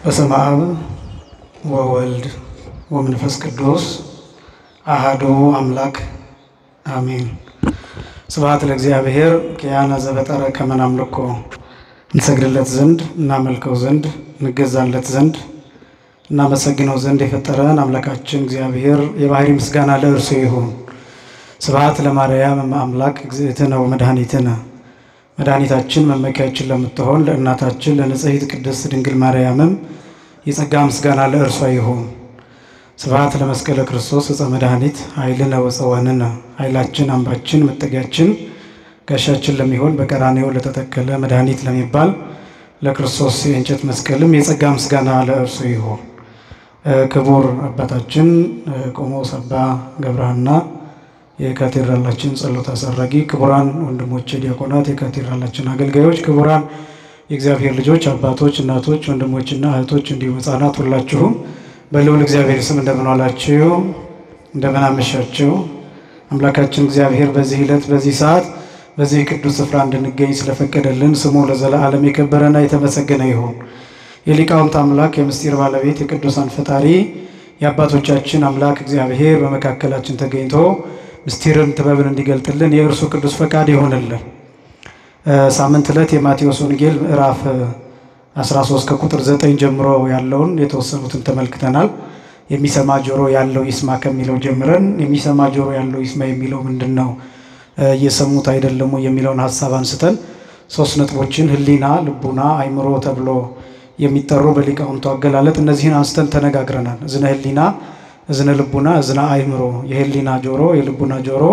በስመ አብ ወወልድ ወመንፈስ ቅዱስ አሐዱ አምላክ አሜን። ስብሐት ለእግዚአብሔር ኪያነ ዘፈጠረ ከመ ናምልኮ እንሰግድለት ዘንድ እናመልከው ዘንድ እንገዛለት ዘንድ እናመሰግነው ዘንድ የፈጠረን አምላካችን እግዚአብሔር የባህሪ ምስጋና ለእርሱ ይሁን። ስብሐት ለማርያም አምላክ እግዝእትነ ወመድኃኒትነ መድኃኒታችን መመኪያችን ለምትሆን ለእናታችን ለንጽሕት ቅድስት ድንግል ማርያምም የጸጋ ምስጋና ለእርሷ ይሁን። ስብሐት ለመስቀለ ክርስቶስ ዕፀ መድኃኒት ኃይልነ ወፀወንነ ኃይላችን አምባችን መጠጊያችን ጋሻችን ለሚሆን በቀራንዮ ለተተከለ መድኃኒት ለሚባል ለክርስቶስ የእንጨት መስቀልም የጸጋ ምስጋና ለእርሱ ይሁን። ክቡር አባታችን ቆሞስ አባ ገብረሐና የካቴድራላችን ጸሎት አሳራጊ፣ ክቡራን ወንድሞቼ ዲያቆናት፣ የካቴድራላችን አገልጋዮች፣ ክቡራን የእግዚአብሔር ልጆች አባቶች፣ እናቶች፣ ወንድሞችና እህቶች እንዲሁም ሕፃናት ሁላችሁም በልዑል እግዚአብሔር ስም እንደምን ዋላችሁ? እንደምን አመሻችሁ? አምላካችን እግዚአብሔር በዚህ ዕለት በዚህ ሰዓት በዚህ ቅዱስ ስፍራ እንድንገኝ ስለፈቀደልን ስሙ ለዘላለም የከበረና የተመሰገነ ይሁን። የሊቃውንት አምላክ የምስጢር ባለቤት የቅዱሳን ፈጣሪ የአባቶቻችን አምላክ እግዚአብሔር በመካከላችን ተገኝቶ ምስጢርን ጥበብን እንዲገልጥልን የእርሱ ቅዱስ ፈቃድ ይሆንልን። ሳምንት ዕለት የማቴዎስ ወንጌል ምዕራፍ 13 ከቁጥር 9 ጀምሮ ያለውን የተወሰኑትን ተመልክተናል። የሚሰማ ጆሮ ያለው ይስማ ከሚለው ጀምረን የሚሰማ ጆሮ ያለው ይስማ የሚለው ምንድን ነው? እየሰሙት አይደለሙ የሚለውን ሀሳብ አንስተን ሶስት ነጥቦችን ሕሊና፣ ልቡና፣ አይምሮ ተብሎ የሚጠሩ በሊቃውንቱ አገላለጥ እነዚህን አንስተን ተነጋግረናል። እዝነ ሕሊና፣ እዝነ ልቡና፣ እዝነ አእምሮ። የሕሊና ጆሮ፣ የልቡና ጆሮ፣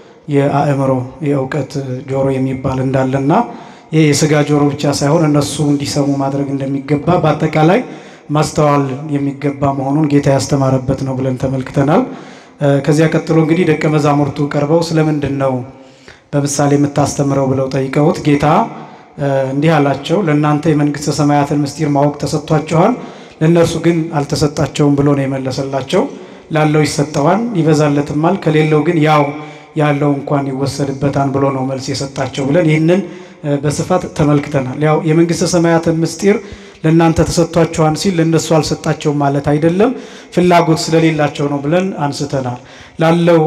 የአእምሮ የእውቀት ጆሮ የሚባል እንዳለና ይህ የስጋ ጆሮ ብቻ ሳይሆን እነሱ እንዲሰሙ ማድረግ እንደሚገባ በአጠቃላይ ማስተዋል የሚገባ መሆኑን ጌታ ያስተማረበት ነው ብለን ተመልክተናል። ከዚያ ቀጥሎ እንግዲህ ደቀ መዛሙርቱ ቀርበው ስለምንድን ነው በምሳሌ የምታስተምረው ብለው ጠይቀውት ጌታ እንዲህ አላቸው፣ ለእናንተ የመንግሥተ ሰማያትን ምስጢር ማወቅ ተሰጥቷችኋል፣ ለእነርሱ ግን አልተሰጣቸውም ብሎ ነው የመለሰላቸው። ላለው ይሰጠዋል ይበዛለትማል፣ ከሌለው ግን ያው ያለው እንኳን ይወሰድበታል ብሎ ነው መልስ የሰጣቸው ብለን ይህንን በስፋት ተመልክተናል። ያው የመንግሥተ ሰማያትን ምስጢር ለእናንተ ተሰጥቷችኋል ሲል ለእነሱ አልሰጣቸውም ማለት አይደለም፣ ፍላጎት ስለሌላቸው ነው ብለን አንስተናል። ላለው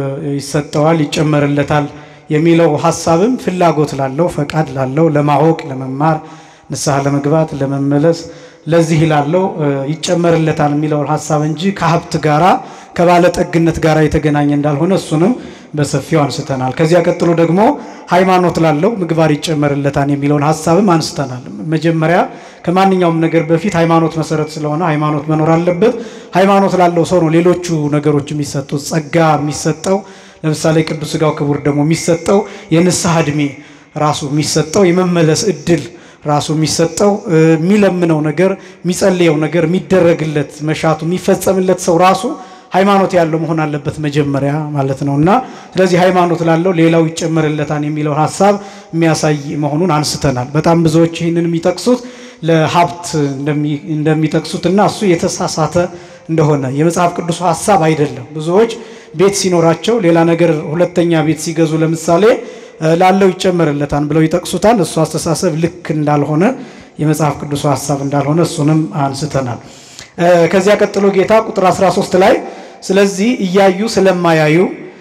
ይሰጠዋል ይጨመርለታል የሚለው ሀሳብም ፍላጎት ላለው ፈቃድ ላለው ለማወቅ ለመማር ንስሐ ለመግባት ለመመለስ ለዚህ ላለው ይጨመርለታል የሚለውን ሀሳብ እንጂ ከሀብት ጋራ ከባለጠግነት ጋር የተገናኘ እንዳልሆነ እሱንም በሰፊው አንስተናል። ከዚያ ቀጥሎ ደግሞ ሃይማኖት ላለው ምግባር ይጨመርለታል የሚለውን ሀሳብም አንስተናል። መጀመሪያ ከማንኛውም ነገር በፊት ሃይማኖት መሰረት ስለሆነ ሃይማኖት መኖር አለበት። ሃይማኖት ላለው ሰው ነው ሌሎቹ ነገሮች የሚሰጡት። ጸጋ የሚሰጠው ለምሳሌ ቅዱስ ሥጋው ክቡር ደግሞ የሚሰጠው የንስሐ ዕድሜ ራሱ የሚሰጠው የመመለስ እድል ራሱ የሚሰጠው የሚለምነው ነገር የሚጸልየው ነገር የሚደረግለት መሻቱ የሚፈጸምለት ሰው ራሱ ሃይማኖት ያለው መሆን አለበት መጀመሪያ ማለት ነው። እና ስለዚህ ሃይማኖት ላለው ሌላው ይጨመርለታል የሚለውን ሀሳብ የሚያሳይ መሆኑን አንስተናል። በጣም ብዙዎች ይህንን የሚጠቅሱት ለሀብት እንደሚጠቅሱት እና እሱ የተሳሳተ እንደሆነ የመጽሐፍ ቅዱሱ ሀሳብ አይደለም። ብዙዎች ቤት ሲኖራቸው ሌላ ነገር ሁለተኛ ቤት ሲገዙ ለምሳሌ ላለው ይጨመርለታል ብለው ይጠቅሱታል። እሱ አስተሳሰብ ልክ እንዳልሆነ የመጽሐፍ ቅዱሱ ሀሳብ እንዳልሆነ እሱንም አንስተናል። ከዚያ ቀጥሎ ጌታ ቁጥር 13 ላይ ስለዚህ እያዩ ስለማያዩ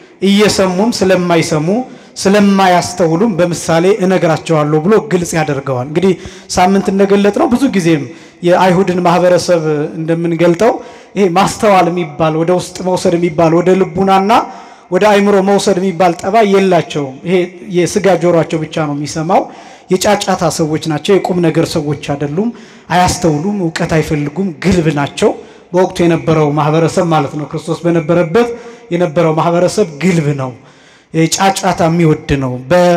እየሰሙም ስለማይሰሙ ስለማያስተውሉም በምሳሌ እነግራቸዋለሁ ብሎ ግልጽ ያደርገዋል። እንግዲህ ሳምንት እንደገለጥ ነው ብዙ ጊዜም የአይሁድን ማህበረሰብ እንደምንገልጠው ይሄ ማስተዋል የሚባል ወደ ውስጥ መውሰድ የሚባል ወደ ልቡናና ወደ አይምሮ መውሰድ የሚባል ጠባይ የላቸውም። ይሄ የስጋ ጆሯቸው ብቻ ነው የሚሰማው። የጫጫታ ሰዎች ናቸው። የቁም ነገር ሰዎች አይደሉም። አያስተውሉም። እውቀት አይፈልጉም። ግልብ ናቸው። በወቅቱ የነበረው ማህበረሰብ ማለት ነው። ክርስቶስ በነበረበት የነበረው ማህበረሰብ ግልብ ነው። ጫጫታ የሚወድ ነው።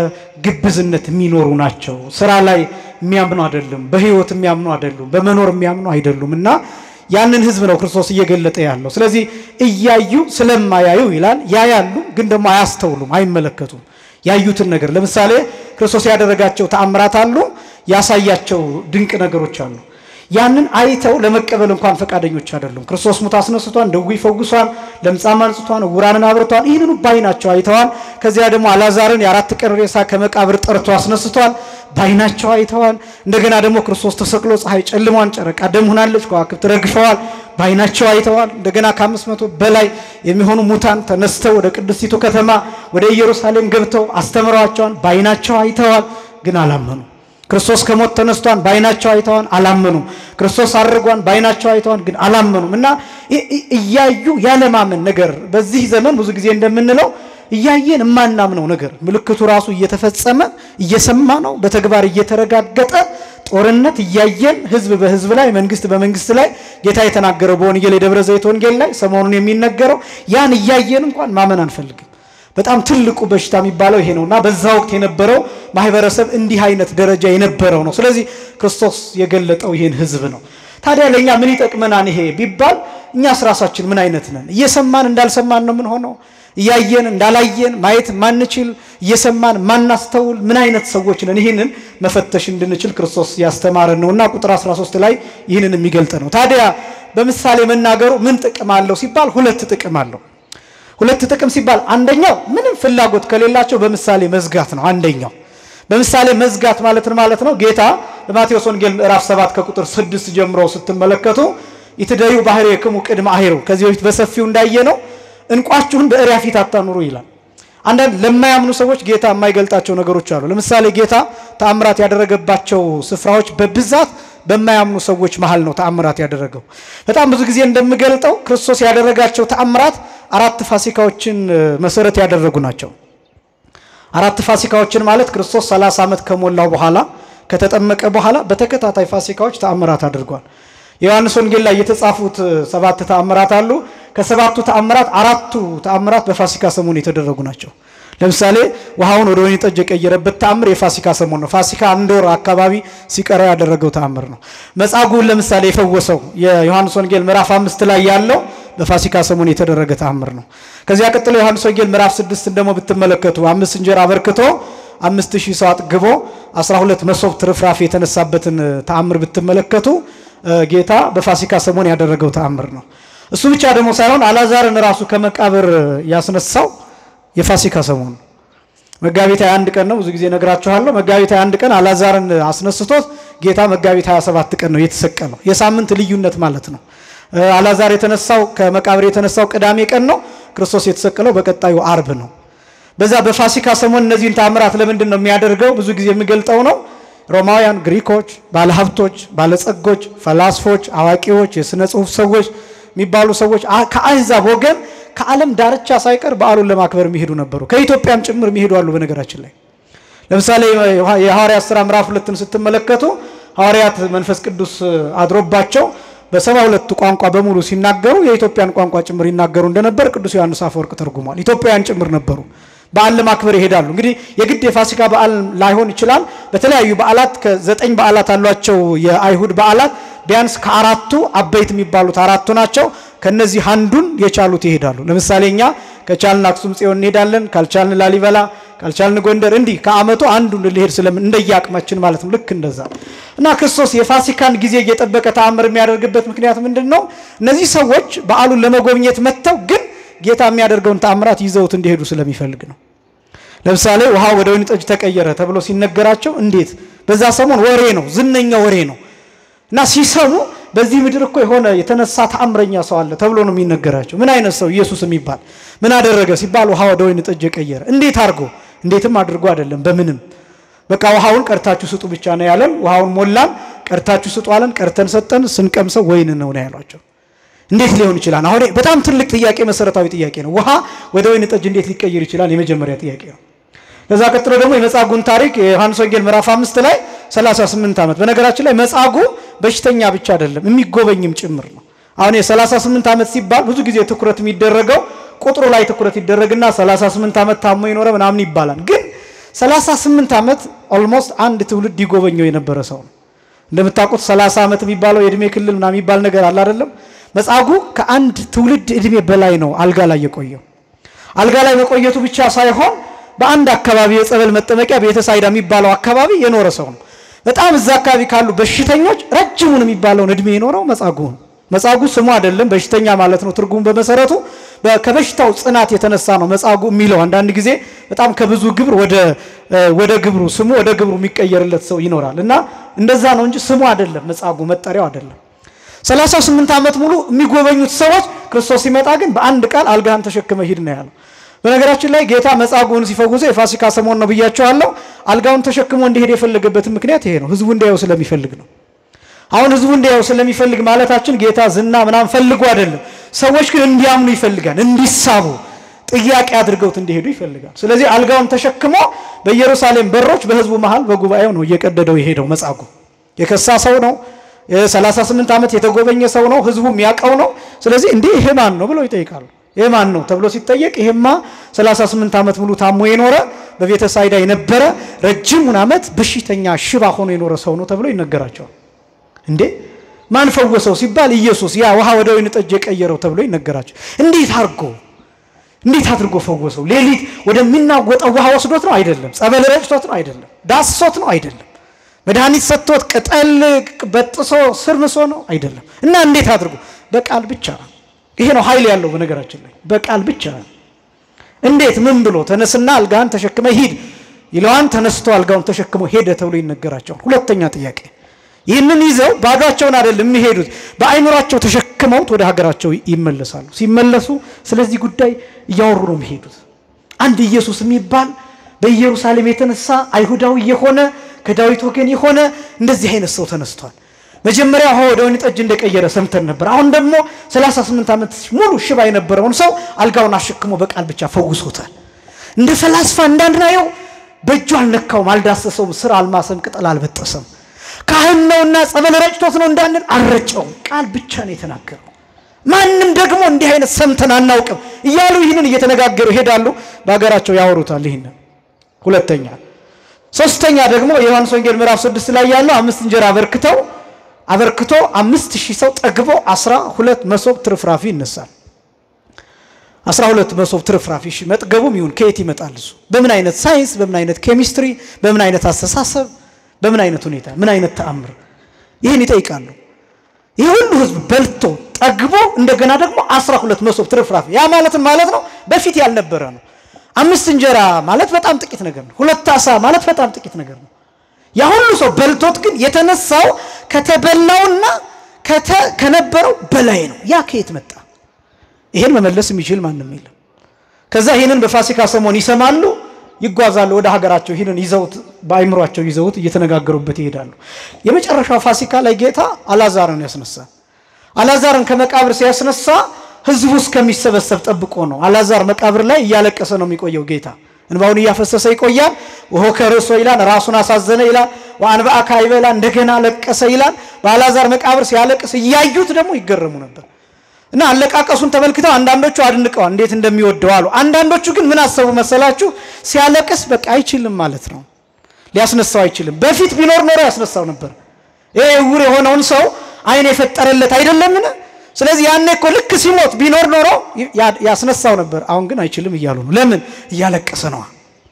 በግብዝነት የሚኖሩ ናቸው። ስራ ላይ የሚያምኑ አይደሉም። በህይወት የሚያምኑ አይደሉም። በመኖር የሚያምኑ አይደሉም እና ያንን ህዝብ ነው ክርስቶስ እየገለጠ ያለው። ስለዚህ እያዩ ስለማያዩ ይላል። ያያሉ፣ ግን ደግሞ አያስተውሉም፣ አይመለከቱም። ያዩትን ነገር ለምሳሌ ክርስቶስ ያደረጋቸው ተአምራት አሉ፣ ያሳያቸው ድንቅ ነገሮች አሉ። ያንን አይተው ለመቀበል እንኳን ፈቃደኞች አይደሉም። ክርስቶስ ሙት አስነስቷል፣ ድውይ ፈውሷል፣ ለምጻም አንጽቷል፣ ዕውራንን አብርቷል። ይህንኑ ባይናቸው አይተዋል። ከዚያ ደግሞ አላዛርን የአራት ቀን ሬሳ ከመቃብር ጠርቶ አስነስቷል፣ ባይናቸው አይተዋል። እንደገና ደግሞ ክርስቶስ ተሰቅሎ ፀሐይ ጨልሟን፣ ጨረቃ ደም ሆናለች፣ ከዋክብት ረግፈዋል፣ ባይናቸው አይተዋል። እንደገና ከአምስት መቶ በላይ የሚሆኑ ሙታን ተነስተው ወደ ቅድስቲቱ ከተማ ወደ ኢየሩሳሌም ገብተው አስተምረዋቸዋል፣ ባይናቸው አይተዋል፣ ግን አላመኑ። ክርስቶስ ከሞት ተነስቷን በአይናቸው አይተዋን አላመኑም። ክርስቶስ አድርጓን በአይናቸው አይተዋን ግን አላመኑም። እና እያዩ ያለማመን ነገር በዚህ ዘመን ብዙ ጊዜ እንደምንለው እያየን የማናምነው ነገር ምልክቱ ራሱ እየተፈጸመ እየሰማ ነው፣ በተግባር እየተረጋገጠ ጦርነት እያየን ህዝብ በህዝብ ላይ መንግስት በመንግስት ላይ ጌታ የተናገረው በወንጌል የደብረ ዘይት ወንጌል ላይ ሰሞኑን የሚነገረው ያን እያየን እንኳን ማመን አንፈልግም። በጣም ትልቁ በሽታ የሚባለው ይሄ ነው እና በዛ ወቅት የነበረው ማህበረሰብ እንዲህ አይነት ደረጃ የነበረው ነው። ስለዚህ ክርስቶስ የገለጠው ይሄን ህዝብ ነው። ታዲያ ለእኛ ምን ይጠቅመናል ይሄ ቢባል እኛስ ራሳችን ምን አይነት ነን? እየሰማን እንዳልሰማን ነው ምን ሆነው እያየን እንዳላየን ማየት ማንችል እየሰማን ማናስተውል ምን አይነት ሰዎች ነን? ይህንን መፈተሽ እንድንችል ክርስቶስ ያስተማረን ነው እና ቁጥር 13 ላይ ይህንን የሚገልጥ ነው። ታዲያ በምሳሌ መናገሩ ምን ጥቅም አለው ሲባል ሁለት ጥቅም አለው። ሁለት ጥቅም ሲባል አንደኛው ምንም ፍላጎት ከሌላቸው በምሳሌ መዝጋት ነው። አንደኛው በምሳሌ መዝጋት ማለት ማለት ነው። ጌታ በማቴዎስ ወንጌል ምዕራፍ 7 ከቁጥር 6 ጀምሮ ስትመለከቱ ይትደዩ ባህሬክሙ ቅድመ አሄሩ ከዚህ በፊት በሰፊው እንዳየ ነው እንቋችሁን በእሪያ ፊት አታኑሩ ይላል። አንዳንድ ለማያምኑ ሰዎች ጌታ የማይገልጣቸው ነገሮች አሉ። ለምሳሌ ጌታ ተአምራት ያደረገባቸው ስፍራዎች በብዛት በማያምኑ ሰዎች መሀል ነው ተአምራት ያደረገው። በጣም ብዙ ጊዜ እንደምገልጠው ክርስቶስ ያደረጋቸው ተአምራት አራት ፋሲካዎችን መሰረት ያደረጉ ናቸው። አራት ፋሲካዎችን ማለት ክርስቶስ 30 ዓመት ከሞላው በኋላ ከተጠመቀ በኋላ በተከታታይ ፋሲካዎች ተአምራት አድርጓል። የዮሐንስ ወንጌል ላይ የተጻፉት ሰባት ተአምራት አሉ። ከሰባቱ ተአምራት አራቱ ተአምራት በፋሲካ ሰሞን የተደረጉ ናቸው። ለምሳሌ ውሃውን ወደ ወይን ጠጅ የቀየረበት ተአምር የፋሲካ ሰሞን ነው። ፋሲካ አንድ ወር አካባቢ ሲቀረው ያደረገው ተአምር ነው። መጻጉዕን ለምሳሌ የፈወሰው የዮሐንስ ወንጌል ምዕራፍ አምስት ላይ ያለው በፋሲካ ሰሞን የተደረገ ተአምር ነው። ከዚያ ቀጥሎ ዮሐንስ ወንጌል ምዕራፍ ስድስትን ደግሞ ብትመለከቱ አምስት እንጀራ አበርክቶ አምስት ሺህ ሰው አጥግቦ አስራ ሁለት መሶብ ትርፍራፊ የተነሳበትን ተአምር ብትመለከቱ ጌታ በፋሲካ ሰሞን ያደረገው ተአምር ነው። እሱ ብቻ ደግሞ ሳይሆን አላዛርን ራሱ ከመቃብር ያስነሳው የፋሲካ ሰሞን ነው። መጋቢት 21 ቀን ነው። ብዙ ጊዜ ነግራችኋለሁ። መጋቢት 21 ቀን አላዛርን አስነስቶት ጌታ መጋቢት 27 ቀን ነው የተሰቀለው። የሳምንት ልዩነት ማለት ነው። አላዛር የተነሳው ከመቃብር የተነሳው ቅዳሜ ቀን ነው። ክርስቶስ የተሰቀለው በቀጣዩ አርብ ነው። በዛ በፋሲካ ሰሞን እነዚህን ተአምራት ለምንድን ነው የሚያደርገው? ብዙ ጊዜ የሚገልጠው ነው ሮማውያን፣ ግሪኮች፣ ባለሀብቶች፣ ባለጸጎች፣ ፈላስፎች፣ አዋቂዎች፣ የሥነ ጽሑፍ ሰዎች የሚባሉ ሰዎች ከአሕዛብ ወገን ከዓለም ዳርቻ ሳይቀር በዓሉን ለማክበር የሚሄዱ ነበሩ። ከኢትዮጵያም ጭምር የሚሄዱ አሉ። በነገራችን ላይ ለምሳሌ የሐዋርያት ሥራ ምዕራፍ ሁለትን ስትመለከቱ ሐዋርያት መንፈስ ቅዱስ አድሮባቸው በሰባ ሁለቱ ቋንቋ በሙሉ ሲናገሩ የኢትዮጵያን ቋንቋ ጭምር ይናገሩ እንደነበር ቅዱስ ዮሐንስ አፈወርቅ ተርጉሟል። ኢትዮጵያውያን ጭምር ነበሩ። በዓል ለማክበር ይሄዳሉ። እንግዲህ የግድ የፋሲካ በዓል ላይሆን ይችላል። በተለያዩ በዓላት ከዘጠኝ በዓላት አሏቸው የአይሁድ በዓላት ቢያንስ ከአራቱ አበይት የሚባሉት አራቱ ናቸው። ከነዚህ አንዱን የቻሉት ይሄዳሉ። ለምሳሌ እኛ ከቻልን አክሱም ጽዮን እንሄዳለን፣ ካልቻልን ላሊበላ፣ ካልቻልን ጎንደር፣ እንዲህ ከዓመቱ አንዱን ልሄድ ስለምን እንደየአቅማችን ማለት ነው። ልክ እንደዛ እና ክርስቶስ የፋሲካን ጊዜ እየጠበቀ ተአምር የሚያደርግበት ምክንያት ምንድን ነው? እነዚህ ሰዎች በዓሉን ለመጎብኘት መጥተው ግን ጌታ የሚያደርገውን ተአምራት ይዘውት እንዲሄዱ ስለሚፈልግ ነው። ለምሳሌ ውሃ ወደ ወይን ጠጅ ተቀየረ ተብሎ ሲነገራቸው እንዴት በዛ ሰሞን ወሬ ነው፣ ዝነኛ ወሬ ነው እና ሲሰሙ በዚህ ምድር እኮ የሆነ የተነሳ ተአምረኛ ሰው አለ ተብሎ ነው የሚነገራቸው። ምን አይነት ሰው? ኢየሱስ የሚባል ምን አደረገ ሲባል ውሃ ወደ ወይን ጠጅ የቀየረ። እንዴት አድርጎ? እንዴትም አድርጎ አይደለም፣ በምንም በቃ ውሃውን ቀርታችሁ ስጡ ብቻ ነው ያለን። ውሃውን ሞላን፣ ቀርታችሁ ስጡ አለን። ቀርተን ሰጠን፣ ስንቀምሰው ወይን ነው ነው ያሏቸው። እንዴት ሊሆን ይችላል? አሁን በጣም ትልቅ ጥያቄ፣ መሰረታዊ ጥያቄ ነው። ውሃ ወደ ወይን ጠጅ እንዴት ሊቀየር ይችላል? የመጀመሪያ ጥያቄ ነው። ከዛ ቀጥሎ ደግሞ የመጻጉን ታሪክ የዮሐንስ ወንጌል ምዕራፍ አምስት ላይ 38 ዓመት በነገራችን ላይ መጻጉ በሽተኛ ብቻ አይደለም የሚጎበኝም ጭምር ነው። አሁን የ38 ዓመት ሲባል ብዙ ጊዜ ትኩረት የሚደረገው ቁጥሩ ላይ ትኩረት ይደረግና 38 ዓመት ታሞ የኖረ ምናምን ይባላል። ግን 38 ዓመት ኦልሞስት አንድ ትውልድ ይጎበኘው የነበረ ሰው ነው። እንደምታውቁት 30 ዓመት የሚባለው የእድሜ ክልል ምናምን የሚባል ነገር አለ አይደለም። መጻጉ ከአንድ ትውልድ እድሜ በላይ ነው አልጋ ላይ የቆየው። አልጋ ላይ መቆየቱ ብቻ ሳይሆን በአንድ አካባቢ የጸበል መጠመቂያ ቤተሳይዳ የሚባለው አካባቢ የኖረ ሰው ነው። በጣም እዛ አካባቢ ካሉ በሽተኞች ረጅሙን የሚባለውን እድሜ የኖረው መጻጉዕ ነው። መጻጉዕ ስሙ አይደለም በሽተኛ ማለት ነው። ትርጉሙ በመሰረቱ ከበሽታው ጽናት የተነሳ ነው መጻጉዕ የሚለው። አንዳንድ ጊዜ በጣም ከብዙ ግብር ወደ ወደ ግብሩ ስሙ ወደ ግብሩ የሚቀየርለት ሰው ይኖራል እና እንደዛ ነው እንጂ ስሙ አይደለም መጻጉዕ መጠሪያው አይደለም። ሰላሳ ስምንት ዓመት ሙሉ የሚጎበኙት ሰዎች ክርስቶስ ሲመጣ ግን በአንድ ቃል አልጋህን ተሸክመ ሂድ ነው ያለው። በነገራችን ላይ ጌታ መጻጉዕን ሲፈውሰው የፋሲካ ሰሞን ነው ብያቸዋለሁ። አልጋውን ተሸክሞ እንዲሄድ የፈለገበትን ምክንያት ይሄ ነው። ህዝቡ እንዲያየው ስለሚፈልግ ነው። አሁን ህዝቡ እንዲያየው ስለሚፈልግ ማለታችን ጌታ ዝና ምናምን ፈልጎ አይደለም። ሰዎች ግን እንዲያምኑ ይፈልጋል፣ እንዲሳቡ ጥያቄ አድርገውት እንዲሄዱ ይፈልጋል። ስለዚህ አልጋውን ተሸክሞ በኢየሩሳሌም በሮች በህዝቡ መሃል በጉባኤው ነው እየቀደደው የሄደው። መጻጉዕ የከሳ ሰው ነው። የ38 ዓመት የተጎበኘ ሰው ነው። ህዝቡ የሚያውቀው ነው። ስለዚህ እንዲህ ይሄ ማን ነው ብለው ይጠይቃሉ። ይሄ ማን ነው ተብሎ ሲጠየቅ ይሄማ 38 ዓመት ሙሉ ታሞ የኖረ በቤተ ሳይዳ የነበረ ረጅሙን ዓመት በሽተኛ ሽባ ሆኖ የኖረ ሰው ነው ተብሎ ይነገራቸዋል። እንዴ ማን ፈወሰው ሲባል ኢየሱስ ያ ውሃ ወደ ወይን ጠጅ የቀየረው ተብሎ ይነገራቸው። እንዴት አድርጎ እንዴት አድርጎ ፈወሰው? ሌሊት ወደሚናወጠው ውሃ ወስዶት ነው አይደለም። ጸበል ረጭቶት ነው አይደለም። ዳሶት ነው አይደለም። መድኃኒት ሰጥቶት ቅጠል በጥሶ ስር ንሶ ነው አይደለም። እና እንዴት አድርጎ በቃል ብቻ ነው። ይሄ ነው ኃይል ያለው በነገራችን ላይ በቃል ብቻ ነው። እንዴት ምን ብሎ ተነስና አልጋህን ተሸክመ ሂድ ይለዋን ተነስቶ አልጋውን ተሸክሞ ሄደ ተብሎ ይነገራቸዋል። ሁለተኛ ጥያቄ ይህንን ይዘው ባዷቸውን አይደለም የሚሄዱት፣ በአይምሯቸው ተሸክመውት ወደ ሀገራቸው ይመለሳሉ። ሲመለሱ ስለዚህ ጉዳይ እያወሩ ነው የሚሄዱት። አንድ ኢየሱስ የሚባል በኢየሩሳሌም የተነሳ አይሁዳዊ የሆነ ከዳዊት ወገን የሆነ እንደዚህ አይነት ሰው ተነስቷል። መጀመሪያ ውሃ ወደ ወይን ጠጅ እንደቀየረ ሰምተን ነበር። አሁን ደግሞ 38 ዓመት ሙሉ ሽባ የነበረውን ሰው አልጋውን አሸክሞ በቃል ብቻ ፈውሶታል። እንደ ፈላስፋ እንዳናየው በእጁ አልነካውም፣ አልዳሰሰውም፣ ስር አልማሰም፣ ቅጠል አልበጠሰም። ካህን ነውና ጸበል ረጭቶት ነው እንዳንል አልረጨውም። ቃል ብቻ ነው የተናገረው። ማንም ደግሞ እንዲህ አይነት ሰምተን አናውቅም እያሉ ይህንን እየተነጋገሩ ይሄዳሉ። በሀገራቸው ያወሩታል። ይህንን ሁለተኛ ሶስተኛ ደግሞ የዮሐንስ ወንጌል ምዕራፍ ስድስት ላይ ያለው አምስት እንጀራ አበርክተው አበርክቶ አምስት ሺህ ሰው ጠግቦ አስራ ሁለት መሶብ ትርፍራፊ ይነሳል። አስራ ሁለት መሶብ ትርፍራፊ እሺ፣ መጥገቡም ይሁን ከየት ይመጣል? እሱ በምን አይነት ሳይንስ፣ በምን አይነት ኬሚስትሪ፣ በምን አይነት አስተሳሰብ፣ በምን አይነት ሁኔታ፣ ምን አይነት ተአምር ይህን ይጠይቃሉ። ይህ ሁሉ ህዝብ በልቶ ጠግቦ እንደገና ደግሞ አስራ ሁለት መሶብ ትርፍራፊ ያ ማለትን ማለት ነው በፊት ያልነበረ ነው። አምስት እንጀራ ማለት በጣም ጥቂት ነገር ነው። ሁለት አሳ ማለት በጣም ጥቂት ነገር ነው። ያ ሁሉ ሰው በልቶት ግን የተነሳው ከተበላውና ከነበረው በላይ ነው። ያ ከየት መጣ? ይሄን መመለስ የሚችል ማንም የለም። ከዛ ይህንን በፋሲካ ሰሞን ይሰማሉ፣ ይጓዛሉ ወደ ሀገራቸው። ይህንን ይዘውት በአይምሯቸው ይዘውት እየተነጋገሩበት ይሄዳሉ። የመጨረሻው ፋሲካ ላይ ጌታ አላዛርን ያስነሳል። አላዛርን ከመቃብር ሲያስነሳ ህዝቡ እስከሚሰበሰብ ጠብቆ ነው። አላዛር መቃብር ላይ እያለቀሰ ነው የሚቆየው ጌታ እንባውን እያፈሰሰ ይቆያል። ወሆ ከርሶ ይላል፣ ራሱን አሳዘነ ይላል። ወአንብአ ካዕበ ይላል፣ እንደገና ለቀሰ ይላል። በአልዓዛር መቃብር ሲያለቅስ እያዩት ደግሞ ይገረሙ ነበር እና አለቃቀሱን ተመልክተው አንዳንዶቹ አድንቀዋል፣ እንዴት እንደሚወደው አሉ። አንዳንዶቹ ግን ምን አሰቡ መሰላችሁ? ሲያለቅስ በቃ አይችልም ማለት ነው፣ ሊያስነሳው አይችልም። በፊት ቢኖር ኖሮ ያስነሳው ነበር። ይሄ ዕውር የሆነውን ሰው አይን የፈጠረለት አይደለምን? ስለዚህ ያኔ እኮ ልክ ሲሞት ቢኖር ኖሮ ያስነሳው ነበር። አሁን ግን አይችልም እያሉ ነው። ለምን? እያለቀሰ ነዋ።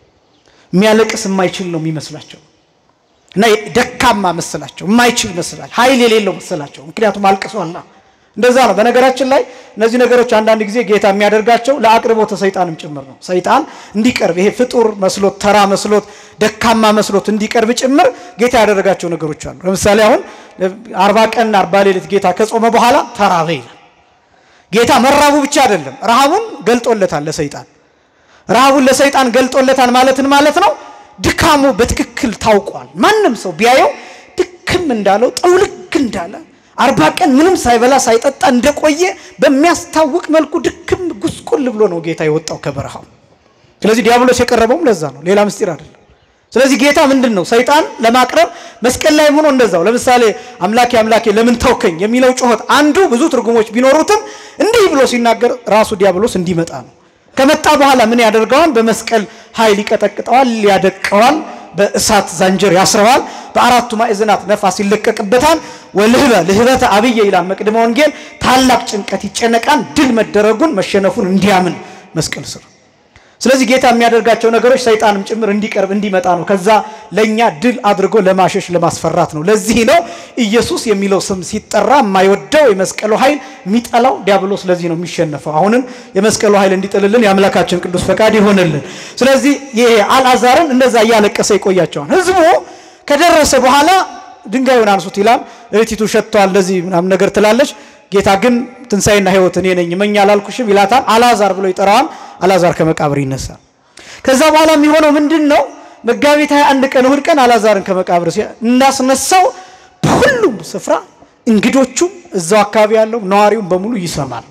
የሚያለቅስ የማይችል ነው የሚመስላቸው እና ደካማ መሰላቸው፣ የማይችል መስላቸው፣ ኃይል የሌለው መሰላቸው። ምክንያቱም አልቅሷላ። እንደዛ ነው። በነገራችን ላይ እነዚህ ነገሮች አንዳንድ ጊዜ ጌታ የሚያደርጋቸው ለአቅርቦተ ሰይጣንም ጭምር ነው። ሰይጣን እንዲቀርብ ይሄ ፍጡር መስሎት ተራ መስሎት ደካማ መስሎት እንዲቀርብ ጭምር ጌታ ያደረጋቸው ነገሮች አሉ። ለምሳሌ አሁን አርባ ቀን አርባ ሌሊት ጌታ ከጾመ በኋላ ተራበ ይላል። ጌታ መራቡ ብቻ አይደለም ረሃቡን ገልጦለታል ለሰይጣን። ረሃቡን ለሰይጣን ገልጦለታል ማለትን ማለት ነው። ድካሙ በትክክል ታውቋል። ማንም ሰው ቢያየው ድክም እንዳለው ጠውልግ እንዳለ አርባ ቀን ምንም ሳይበላ ሳይጠጣ እንደቆየ በሚያስታውቅ መልኩ ድክም ጉስቁል ብሎ ነው ጌታ የወጣው ከበረሃው። ስለዚህ ዲያብሎስ የቀረበውም ለዛ ነው፣ ሌላ ምስጢር አይደለም። ስለዚህ ጌታ ምንድን ነው ሰይጣን ለማቅረብ መስቀል ላይ ሆኖ እንደዛው ለምሳሌ አምላኬ አምላኬ ለምን ተውከኝ የሚለው ጩኸት አንዱ ብዙ ትርጉሞች ቢኖሩትም እንዲህ ብሎ ሲናገር ራሱ ዲያብሎስ እንዲመጣ ነው። ከመጣ በኋላ ምን ያደርገዋል? በመስቀል ኃይል ይቀጠቅጠዋል፣ ያደቀዋል፣ በእሳት ዛንጀር ያስረዋል፣ በአራቱ ማዕዘናት ነፋስ ይለቀቅበታል። ወልህበ ልህበተ አብየ ይላል መቅድመ ወንጌል። ታላቅ ጭንቀት ይጨነቃል፣ ድል መደረጉን መሸነፉን እንዲያምን መስቀል ስር ስለዚህ ጌታ የሚያደርጋቸው ነገሮች ሰይጣንም ጭምር እንዲቀርብ እንዲመጣ ነው። ከዛ ለእኛ ድል አድርጎ ለማሸሽ ለማስፈራት ነው። ለዚህ ነው ኢየሱስ የሚለው ስም ሲጠራ የማይወደው የመስቀሉ ኃይል የሚጠላው ዲያብሎስ ለዚህ ነው የሚሸነፈው። አሁንም የመስቀሉ ኃይል እንዲጥልልን የአምላካችን ቅዱስ ፈቃድ ይሆንልን። ስለዚህ ይሄ አልዓዛርን እንደዛ እያለቀሰ ይቆያቸዋል። ህዝቡ ከደረሰ በኋላ ድንጋዩን አንሱት ይላል። እህቲቱ ሸጥተዋል እንደዚህ ምናምን ነገር ትላለች። ጌታ ግን ትንሣኤና ሕይወት እኔ ነኝ እመኝ አላልኩሽም ይላታል። አልዓዛር ብሎ ይጠራዋል። አልዓዛር ከመቃብር ይነሳል። ከዛ በኋላ የሚሆነው ምንድን ነው? መጋቢት 21 ቀን እሁድ ቀን አልዓዛርን ከመቃብር እንዳስነሳው በሁሉም ስፍራ እንግዶቹም እዛው አካባቢ ያለው ነዋሪውም በሙሉ ይሰማል።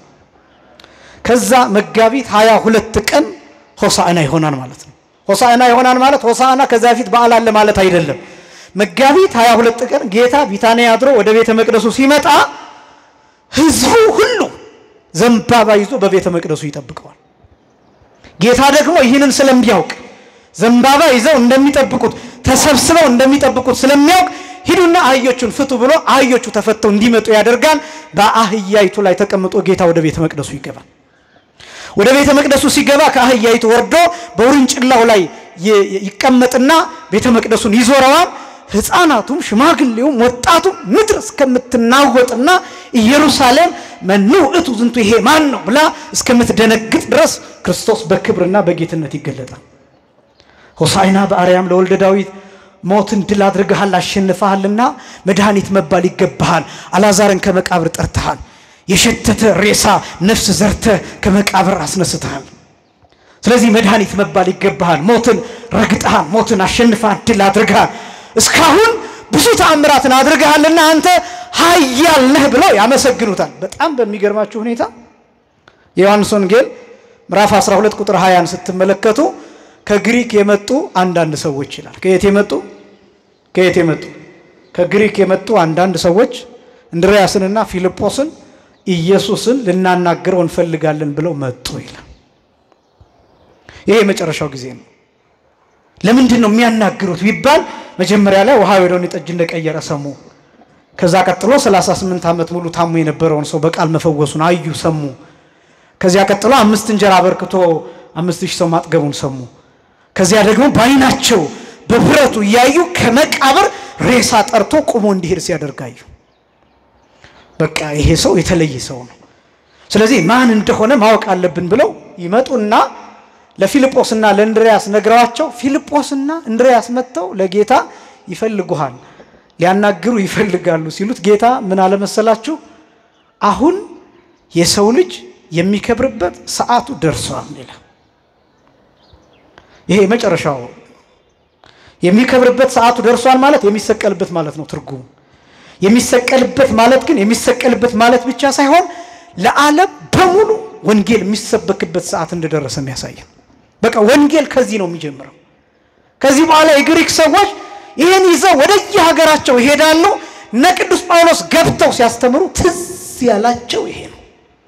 ከዛ መጋቢት 22 ቀን ሆሳዕና ይሆናል ማለት ነው። ሆሳዕና ይሆናል ማለት ሆሳዕና ከዛ በፊት በዓል አለ ማለት አይደለም። መጋቢት 22 ቀን ጌታ ቢታንያ አድሮ ወደ ቤተ መቅደሱ ሲመጣ ህዝቡ ሁሉ ዘንባባ ይዞ በቤተ መቅደሱ ይጠብቀዋል። ጌታ ደግሞ ይህንን ስለሚያውቅ ዘንባባ ይዘው እንደሚጠብቁት ተሰብስበው እንደሚጠብቁት ስለሚያውቅ ሂዱና አህዮቹን ፍቱ ብሎ አህዮቹ ተፈተው እንዲመጡ ያደርጋል። በአህያይቱ ላይ ተቀምጦ ጌታ ወደ ቤተ መቅደሱ ይገባል። ወደ ቤተ መቅደሱ ሲገባ ከአህያይቱ ወርዶ በውርንጭላው ላይ ይቀመጥና ቤተ መቅደሱን ይዞረዋል። ሕፃናቱም ሽማግሌውም ወጣቱም ምድር እስከምትናወጥና ኢየሩሳሌም መኑ ውእቱ ዝንቱ ይሄ ማን ነው ብላ እስከምትደነግጥ ድረስ ክርስቶስ በክብርና በጌትነት ይገለጣል። ሆሳዕና በአርያም ለወልደ ዳዊት ሞትን ድል አድርገሃል አሸንፈሃልና መድኃኒት መባል ይገባሃል። አልዓዛርን ከመቃብር ጠርተሃል። የሸተተ ሬሳ ነፍስ ዘርተ ከመቃብር አስነስተሃል። ስለዚህ መድኃኒት መባል ይገባሃል። ሞትን ረግጠሃል፣ ሞትን አሸንፈሃል፣ ድል አድርገሃል። እስካሁን ብዙ ተአምራትን አድርገሃልና አንተ ኃያል ነህ ብለው ያመሰግኑታል። በጣም በሚገርማችሁ ሁኔታ የዮሐንስ ወንጌል ምዕራፍ 12 ቁጥር 20ን ስትመለከቱ ከግሪክ የመጡ አንዳንድ ሰዎች ይላል። ከየት የመጡ ከየት የመጡ ከግሪክ የመጡ አንዳንድ ሰዎች እንድርያስንና ፊልጶስን ኢየሱስን ልናናግረው እንፈልጋለን ብለው መጡ ይላል። ይሄ የመጨረሻው ጊዜ ነው። ለምንድን ነው የሚያናግሩት ቢባል መጀመሪያ ላይ ውሃ ወደ ወይን ጠጅ እንደቀየረ ሰሙ። ከዛ ቀጥሎ 38 ዓመት ሙሉ ታሞ የነበረውን ሰው በቃል መፈወሱን አዩ፣ ሰሙ። ከዚያ ቀጥሎ አምስት እንጀራ አበርክቶ አምስት ሺህ ሰው ማጥገቡን ሰሙ። ከዚያ ደግሞ በዓይናቸው በብረቱ እያዩ ከመቃብር ሬሳ ጠርቶ ቁሞ እንዲሄድ ሲያደርጋዩ በቃ ይሄ ሰው የተለየ ሰው ነው። ስለዚህ ማን እንደሆነ ማወቅ አለብን ብለው ይመጡና ለፊልጶስና ለእንድርያስ ነግረዋቸው ፊልጶስና እንድርያስ መጥተው ለጌታ ይፈልጉሃል፣ ሊያናግሩ ይፈልጋሉ ሲሉት ጌታ ምን አለመሰላችሁ? አሁን የሰው ልጅ የሚከብርበት ሰዓቱ ደርሷል ይላል። ይሄ የመጨረሻው የሚከብርበት ሰዓቱ ደርሷል ማለት የሚሰቀልበት ማለት ነው ትርጉሙ። የሚሰቀልበት ማለት ግን የሚሰቀልበት ማለት ብቻ ሳይሆን ለዓለም በሙሉ ወንጌል የሚሰበክበት ሰዓት እንደደረሰ የሚያሳየን። በቃ ወንጌል ከዚህ ነው የሚጀምረው። ከዚህ በኋላ የግሪክ ሰዎች ይህን ይዘው ወደየ ሀገራቸው ይሄዳሉ። እነ ቅዱስ ጳውሎስ ገብተው ሲያስተምሩ ትዝ ያላቸው ይሄ ነው።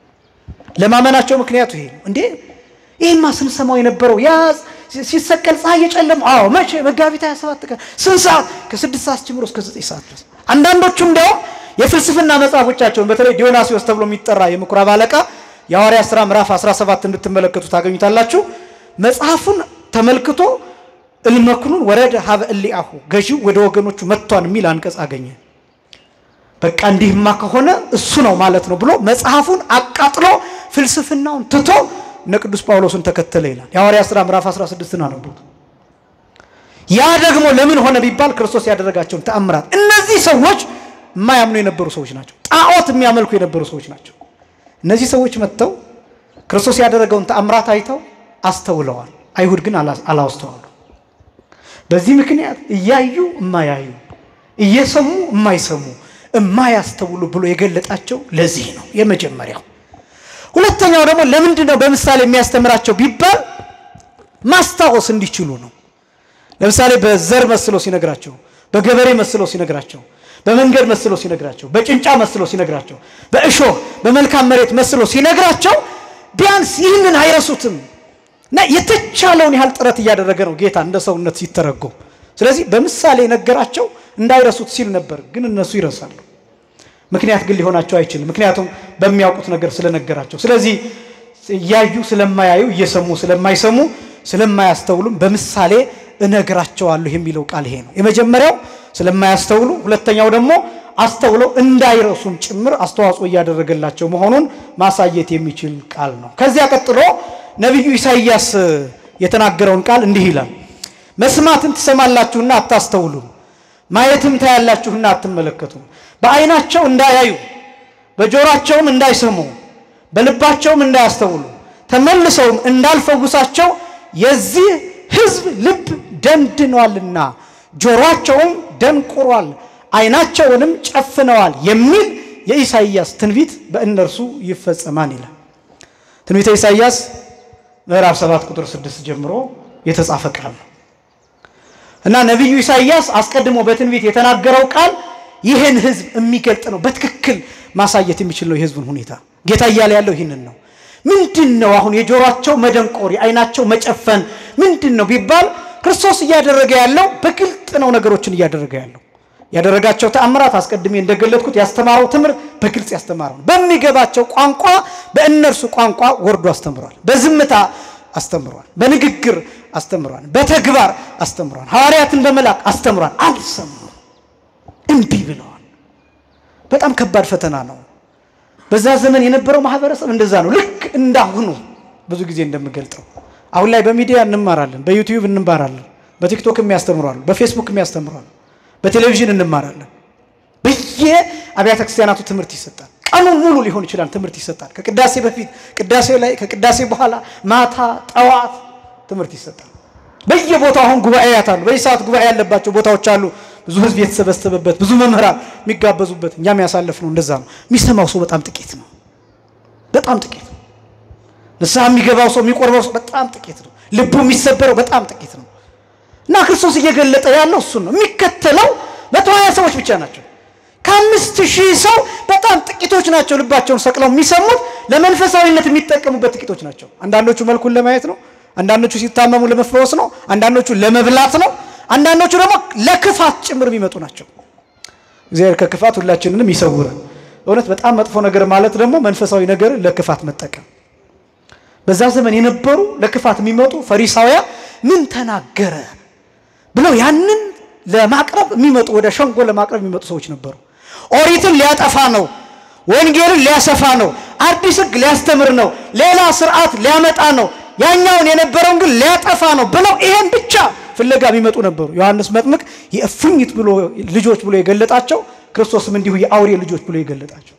ለማመናቸው ምክንያቱ ይሄ ነው። እንዴ ይህማ ስንሰማው የነበረው ያ ሲሰቀል ፀሐይ የጨለመው አዎ፣ መቼ መጋቢት 27 ቀን ስንት ሰዓት? ከስድስት ሰዓት ጀምሮ እስከ ዘጠኝ ሰዓት ድረስ። አንዳንዶቹ እንዲያውም የፍልስፍና መጽሐፎቻቸውን በተለይ ዲዮናሲዎስ ተብሎ የሚጠራ የምኩራብ አለቃ የሐዋርያት ሥራ ምዕራፍ 17 እንድትመለከቱ ታገኙታላችሁ። መጽሐፉን ተመልክቶ እልመክኑን ወረደ ሀበ እሊአሁ ገዢው ወደ ወገኖቹ መጥቷን የሚል አንቀጽ አገኘ። በቃ እንዲህማ ከሆነ እሱ ነው ማለት ነው ብሎ መጽሐፉን አቃጥሎ ፍልስፍናውን ትቶ እነ ቅዱስ ጳውሎስን ተከተለ ይላል። የሐዋርያት ሥራ ምዕራፍ 16 አነቡት። ያ ደግሞ ለምን ሆነ ቢባል ክርስቶስ ያደረጋቸውን ተአምራት። እነዚህ ሰዎች የማያምኑ የነበሩ ሰዎች ናቸው። ጣዖት የሚያመልኩ የነበሩ ሰዎች ናቸው። እነዚህ ሰዎች መጥተው ክርስቶስ ያደረገውን ተአምራት አይተው አስተውለዋል። አይሁድ ግን አላስተዋሉ። በዚህ ምክንያት እያዩ እማያዩ፣ እየሰሙ እማይሰሙ፣ እማያስተውሉ ብሎ የገለጣቸው ለዚህ ነው የመጀመሪያው። ሁለተኛው ደግሞ ለምንድን ነው በምሳሌ የሚያስተምራቸው ቢባል ማስታወስ እንዲችሉ ነው። ለምሳሌ በዘር መስሎ ሲነግራቸው፣ በገበሬ መስሎ ሲነግራቸው፣ በመንገድ መስሎ ሲነግራቸው፣ በጭንጫ መስሎ ሲነግራቸው፣ በእሾህ በመልካም መሬት መስሎ ሲነግራቸው ቢያንስ ይህንን አይረሱትም እና የተቻለውን ያህል ጥረት እያደረገ ነው ጌታ እንደ ሰውነት ሲተረጎም። ስለዚህ በምሳሌ ነገራቸው እንዳይረሱት ሲል ነበር፣ ግን እነሱ ይረሳሉ። ምክንያት ግን ሊሆናቸው አይችልም። ምክንያቱም በሚያውቁት ነገር ስለነገራቸው። ስለዚህ እያዩ ስለማያዩ እየሰሙ ስለማይሰሙ ስለማያስተውሉም በምሳሌ እነግራቸዋለሁ የሚለው ቃል ይሄ ነው። የመጀመሪያው ስለማያስተውሉ፣ ሁለተኛው ደግሞ አስተውለው እንዳይረሱም ጭምር አስተዋጽኦ እያደረገላቸው መሆኑን ማሳየት የሚችል ቃል ነው። ከዚያ ቀጥሎ ነቢዩ ኢሳይያስ የተናገረውን ቃል እንዲህ ይላል፣ መስማትን ትሰማላችሁና አታስተውሉም፣ ማየትም ታያላችሁና አትመለከቱም። በዓይናቸው እንዳያዩ በጆሯቸውም እንዳይሰሙ በልባቸውም እንዳያስተውሉ ተመልሰውም እንዳልፈውሳቸው የዚህ ሕዝብ ልብ ደንድኗልና ጆሮአቸውም ደንቁሯል ዓይናቸውንም ጨፍነዋል የሚል የኢሳይያስ ትንቢት በእነርሱ ይፈጸማል ይላል። ትንቢተ ኢሳይያስ ምዕራፍ 7 ቁጥር 6 ጀምሮ የተጻፈ ቃል ነው እና ነቢዩ ኢሳይያስ አስቀድሞ በትንቢት የተናገረው ቃል ይህን ሕዝብ የሚገልጥ ነው። በትክክል ማሳየት የሚችል ነው የሕዝቡን ሁኔታ። ጌታ እያለ ያለው ይህንን ነው። ምንድን ነው አሁን የጆሯቸው መደንቆር የዓይናቸው መጨፈን ምንድን ነው ቢባል ክርስቶስ እያደረገ ያለው በግልጥ ነው ነገሮችን እያደረገ ያለው ያደረጋቸው ተአምራት አስቀድሜ እንደገለጥኩት ያስተማረው ትምህርት በግልጽ ያስተማረው ነው። በሚገባቸው ቋንቋ በእነርሱ ቋንቋ ወርዶ አስተምሯል። በዝምታ አስተምሯል። በንግግር አስተምሯል። በተግባር አስተምሯል። ሐዋርያትን በመላክ አስተምሯል። አልሰሙም፣ እምቢ ብለዋል። በጣም ከባድ ፈተና ነው። በዛ ዘመን የነበረው ማህበረሰብ እንደዛ ነው። ልክ እንዳሁኑ ብዙ ጊዜ እንደምገልጠው አሁን ላይ በሚዲያ እንማራለን፣ በዩቲዩብ እንማራለን፣ በቲክቶክ የሚያስተምሯሉ፣ በፌስቡክ የሚያስተምሯሉ፣ በቴሌቪዥን እንማራለን። በየ አብያተ ክርስቲያናቱ ትምህርት ይሰጣል። ቀኑን ሙሉ ሊሆን ይችላል ትምህርት ይሰጣል። ከቅዳሴ በፊት፣ ቅዳሴ ላይ፣ ከቅዳሴ በኋላ፣ ማታ፣ ጠዋት ትምህርት ይሰጣል። በየቦታው አሁን ጉባኤያት አሉ። በዚህ ሰዓት ጉባኤ ያለባቸው ቦታዎች አሉ። ብዙ ሕዝብ የተሰበሰበበት ብዙ መምህራን የሚጋበዙበት እኛም ያሳለፍ ነው። እንደዛ ነው። የሚሰማው ሰው በጣም ጥቂት ነው። በጣም ጥቂት ነው። ንስሐ የሚገባው ሰው የሚቆርበው ሰው በጣም ጥቂት ነው። ልቡ የሚሰበረው በጣም ጥቂት ነው። እና ክርስቶስ እየገለጠ ያለው እሱን ነው። የሚከተለው መቶ ሀያ ሰዎች ብቻ ናቸው። ከአምስት ሺህ ሰው በጣም ጥቂቶች ናቸው ልባቸውን ሰቅለው የሚሰሙት። ለመንፈሳዊነት የሚጠቀሙበት ጥቂቶች ናቸው። አንዳንዶቹ መልኩን ለማየት ነው። አንዳንዶቹ ሲታመሙ ለመፈወስ ነው። አንዳንዶቹ ለመብላት ነው። አንዳንዶቹ ደግሞ ለክፋት ጭምር የሚመጡ ናቸው። እግዚአብሔር ከክፋት ሁላችንንም ይሰውረን። እውነት በጣም መጥፎ ነገር ማለት ደግሞ መንፈሳዊ ነገር ለክፋት መጠቀም። በዛ ዘመን የነበሩ ለክፋት የሚመጡ ፈሪሳውያን ምን ተናገረ ብለው ያንን ለማቅረብ የሚመጡ ወደ ሸንጎ ለማቅረብ የሚመጡ ሰዎች ነበሩ። ኦሪትን ሊያጠፋ ነው፣ ወንጌልን ሊያሰፋ ነው፣ አዲስ ሕግ ሊያስተምር ነው፣ ሌላ ስርዓት ሊያመጣ ነው፣ ያኛውን የነበረውን ግን ሊያጠፋ ነው ብለው ይሄን ብቻ ፍለጋ የሚመጡ ነበሩ። ዮሐንስ መጥምቅ የእፉኝት ብሎ ልጆች ብሎ የገለጣቸው ክርስቶስም እንዲሁ የአውሬ ልጆች ብሎ የገለጣቸው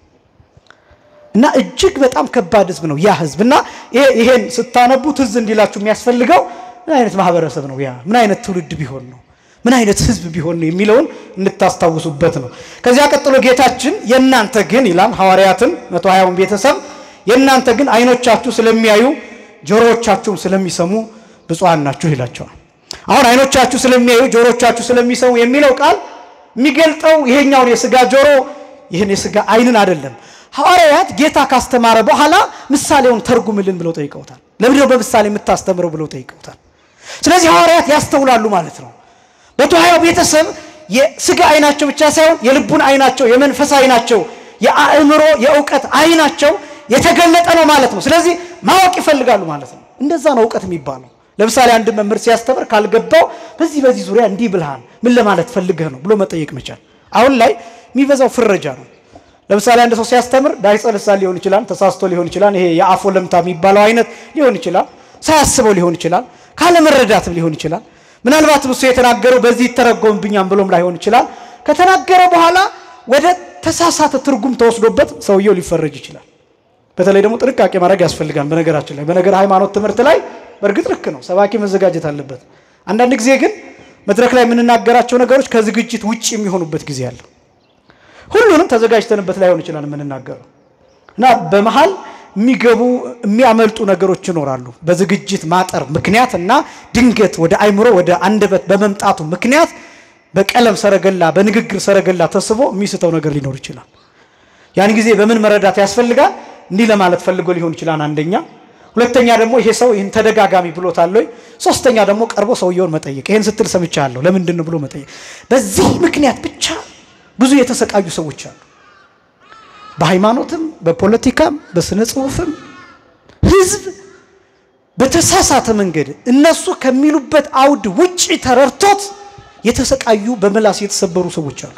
እና እጅግ በጣም ከባድ ህዝብ ነው ያ ህዝብ። እና ይሄን ስታነቡ ትዝ እንዲላችሁ የሚያስፈልገው ምን አይነት ማህበረሰብ ነው ያ? ምን አይነት ትውልድ ቢሆን ነው? ምን አይነት ህዝብ ቢሆን ነው የሚለውን እንድታስታውሱበት ነው። ከዚያ ቀጥሎ ጌታችን የእናንተ ግን ይላል ሐዋርያትን መቶ ሀያውን ቤተሰብ የእናንተ ግን አይኖቻችሁ ስለሚያዩ ጆሮዎቻችሁም ስለሚሰሙ ብፁዓን ናችሁ ይላቸዋል። አሁን አይኖቻችሁ ስለሚያዩ ጆሮቻችሁ ስለሚሰሙ የሚለው ቃል የሚገልጠው ይሄኛውን የስጋ ጆሮ ይህን የስጋ አይንን አይደለም። ሐዋርያት ጌታ ካስተማረ በኋላ ምሳሌውን ተርጉምልን ብለው ጠይቀውታል። ለምንድነው በምሳሌ የምታስተምረው ብለው ጠይቀውታል። ስለዚህ ሐዋርያት ያስተውላሉ ማለት ነው። መቶ ሀያው ቤተሰብ የስጋ አይናቸው ብቻ ሳይሆን የልቡን አይናቸው፣ የመንፈስ አይናቸው፣ የአእምሮ የእውቀት አይናቸው የተገለጠ ነው ማለት ነው። ስለዚህ ማወቅ ይፈልጋሉ ማለት ነው። እንደዛ ነው እውቀት የሚባለው። ለምሳሌ አንድ መምህር ሲያስተምር ካልገባው በዚህ በዚህ ዙሪያ እንዲህ ብልሃል ምን ለማለት ፈልገህ ነው ብሎ መጠየቅ መቻል። አሁን ላይ የሚበዛው ፍረጃ ነው። ለምሳሌ አንድ ሰው ሲያስተምር ዳይጸ ልሳን ሊሆን ይችላል፣ ተሳስቶ ሊሆን ይችላል፣ ይሄ የአፎ ለምታ የሚባለው አይነት ሊሆን ይችላል፣ ሳያስበው ሊሆን ይችላል፣ ካለመረዳትም ሊሆን ይችላል። ምናልባትም እሱ የተናገረው በዚህ ይተረጎምብኛም ብሎም ላይሆን ይችላል። ከተናገረ በኋላ ወደ ተሳሳተ ትርጉም ተወስዶበት ሰውየው ሊፈረጅ ይችላል። በተለይ ደግሞ ጥንቃቄ ማድረግ ያስፈልጋል። በነገራችን ላይ በነገር ሃይማኖት ትምህርት ላይ በእርግጥ ልክ ነው፣ ሰባኪ መዘጋጀት አለበት። አንዳንድ ጊዜ ግን መድረክ ላይ የምንናገራቸው ነገሮች ከዝግጅት ውጭ የሚሆኑበት ጊዜ አለ። ሁሉንም ተዘጋጅተንበት ላይሆን ይችላል የምንናገረው እና በመሀል የሚገቡ የሚያመልጡ ነገሮች ይኖራሉ። በዝግጅት ማጠር ምክንያት እና ድንገት ወደ አይምሮ ወደ አንደበት በመምጣቱ ምክንያት በቀለም ሰረገላ፣ በንግግር ሰረገላ ተስቦ የሚስተው ነገር ሊኖር ይችላል። ያን ጊዜ በምን መረዳት ያስፈልጋል? እንዲህ ለማለት ፈልጎ ሊሆን ይችላል አንደኛ ሁለተኛ ደግሞ ይሄ ሰው ይህን ተደጋጋሚ ብሎታል ወይ? ሶስተኛ ደግሞ ቀርቦ ሰውየውን መጠየቅ፣ ይሄን ስትል ሰምቻለሁ ለምንድን ነው ብሎ መጠየቅ። በዚህ ምክንያት ብቻ ብዙ የተሰቃዩ ሰዎች አሉ። በሃይማኖትም፣ በፖለቲካም፣ በስነ ጽሁፍም ህዝብ በተሳሳተ መንገድ እነሱ ከሚሉበት አውድ ውጪ ተረድቶት የተሰቃዩ በምላስ የተሰበሩ ሰዎች አሉ።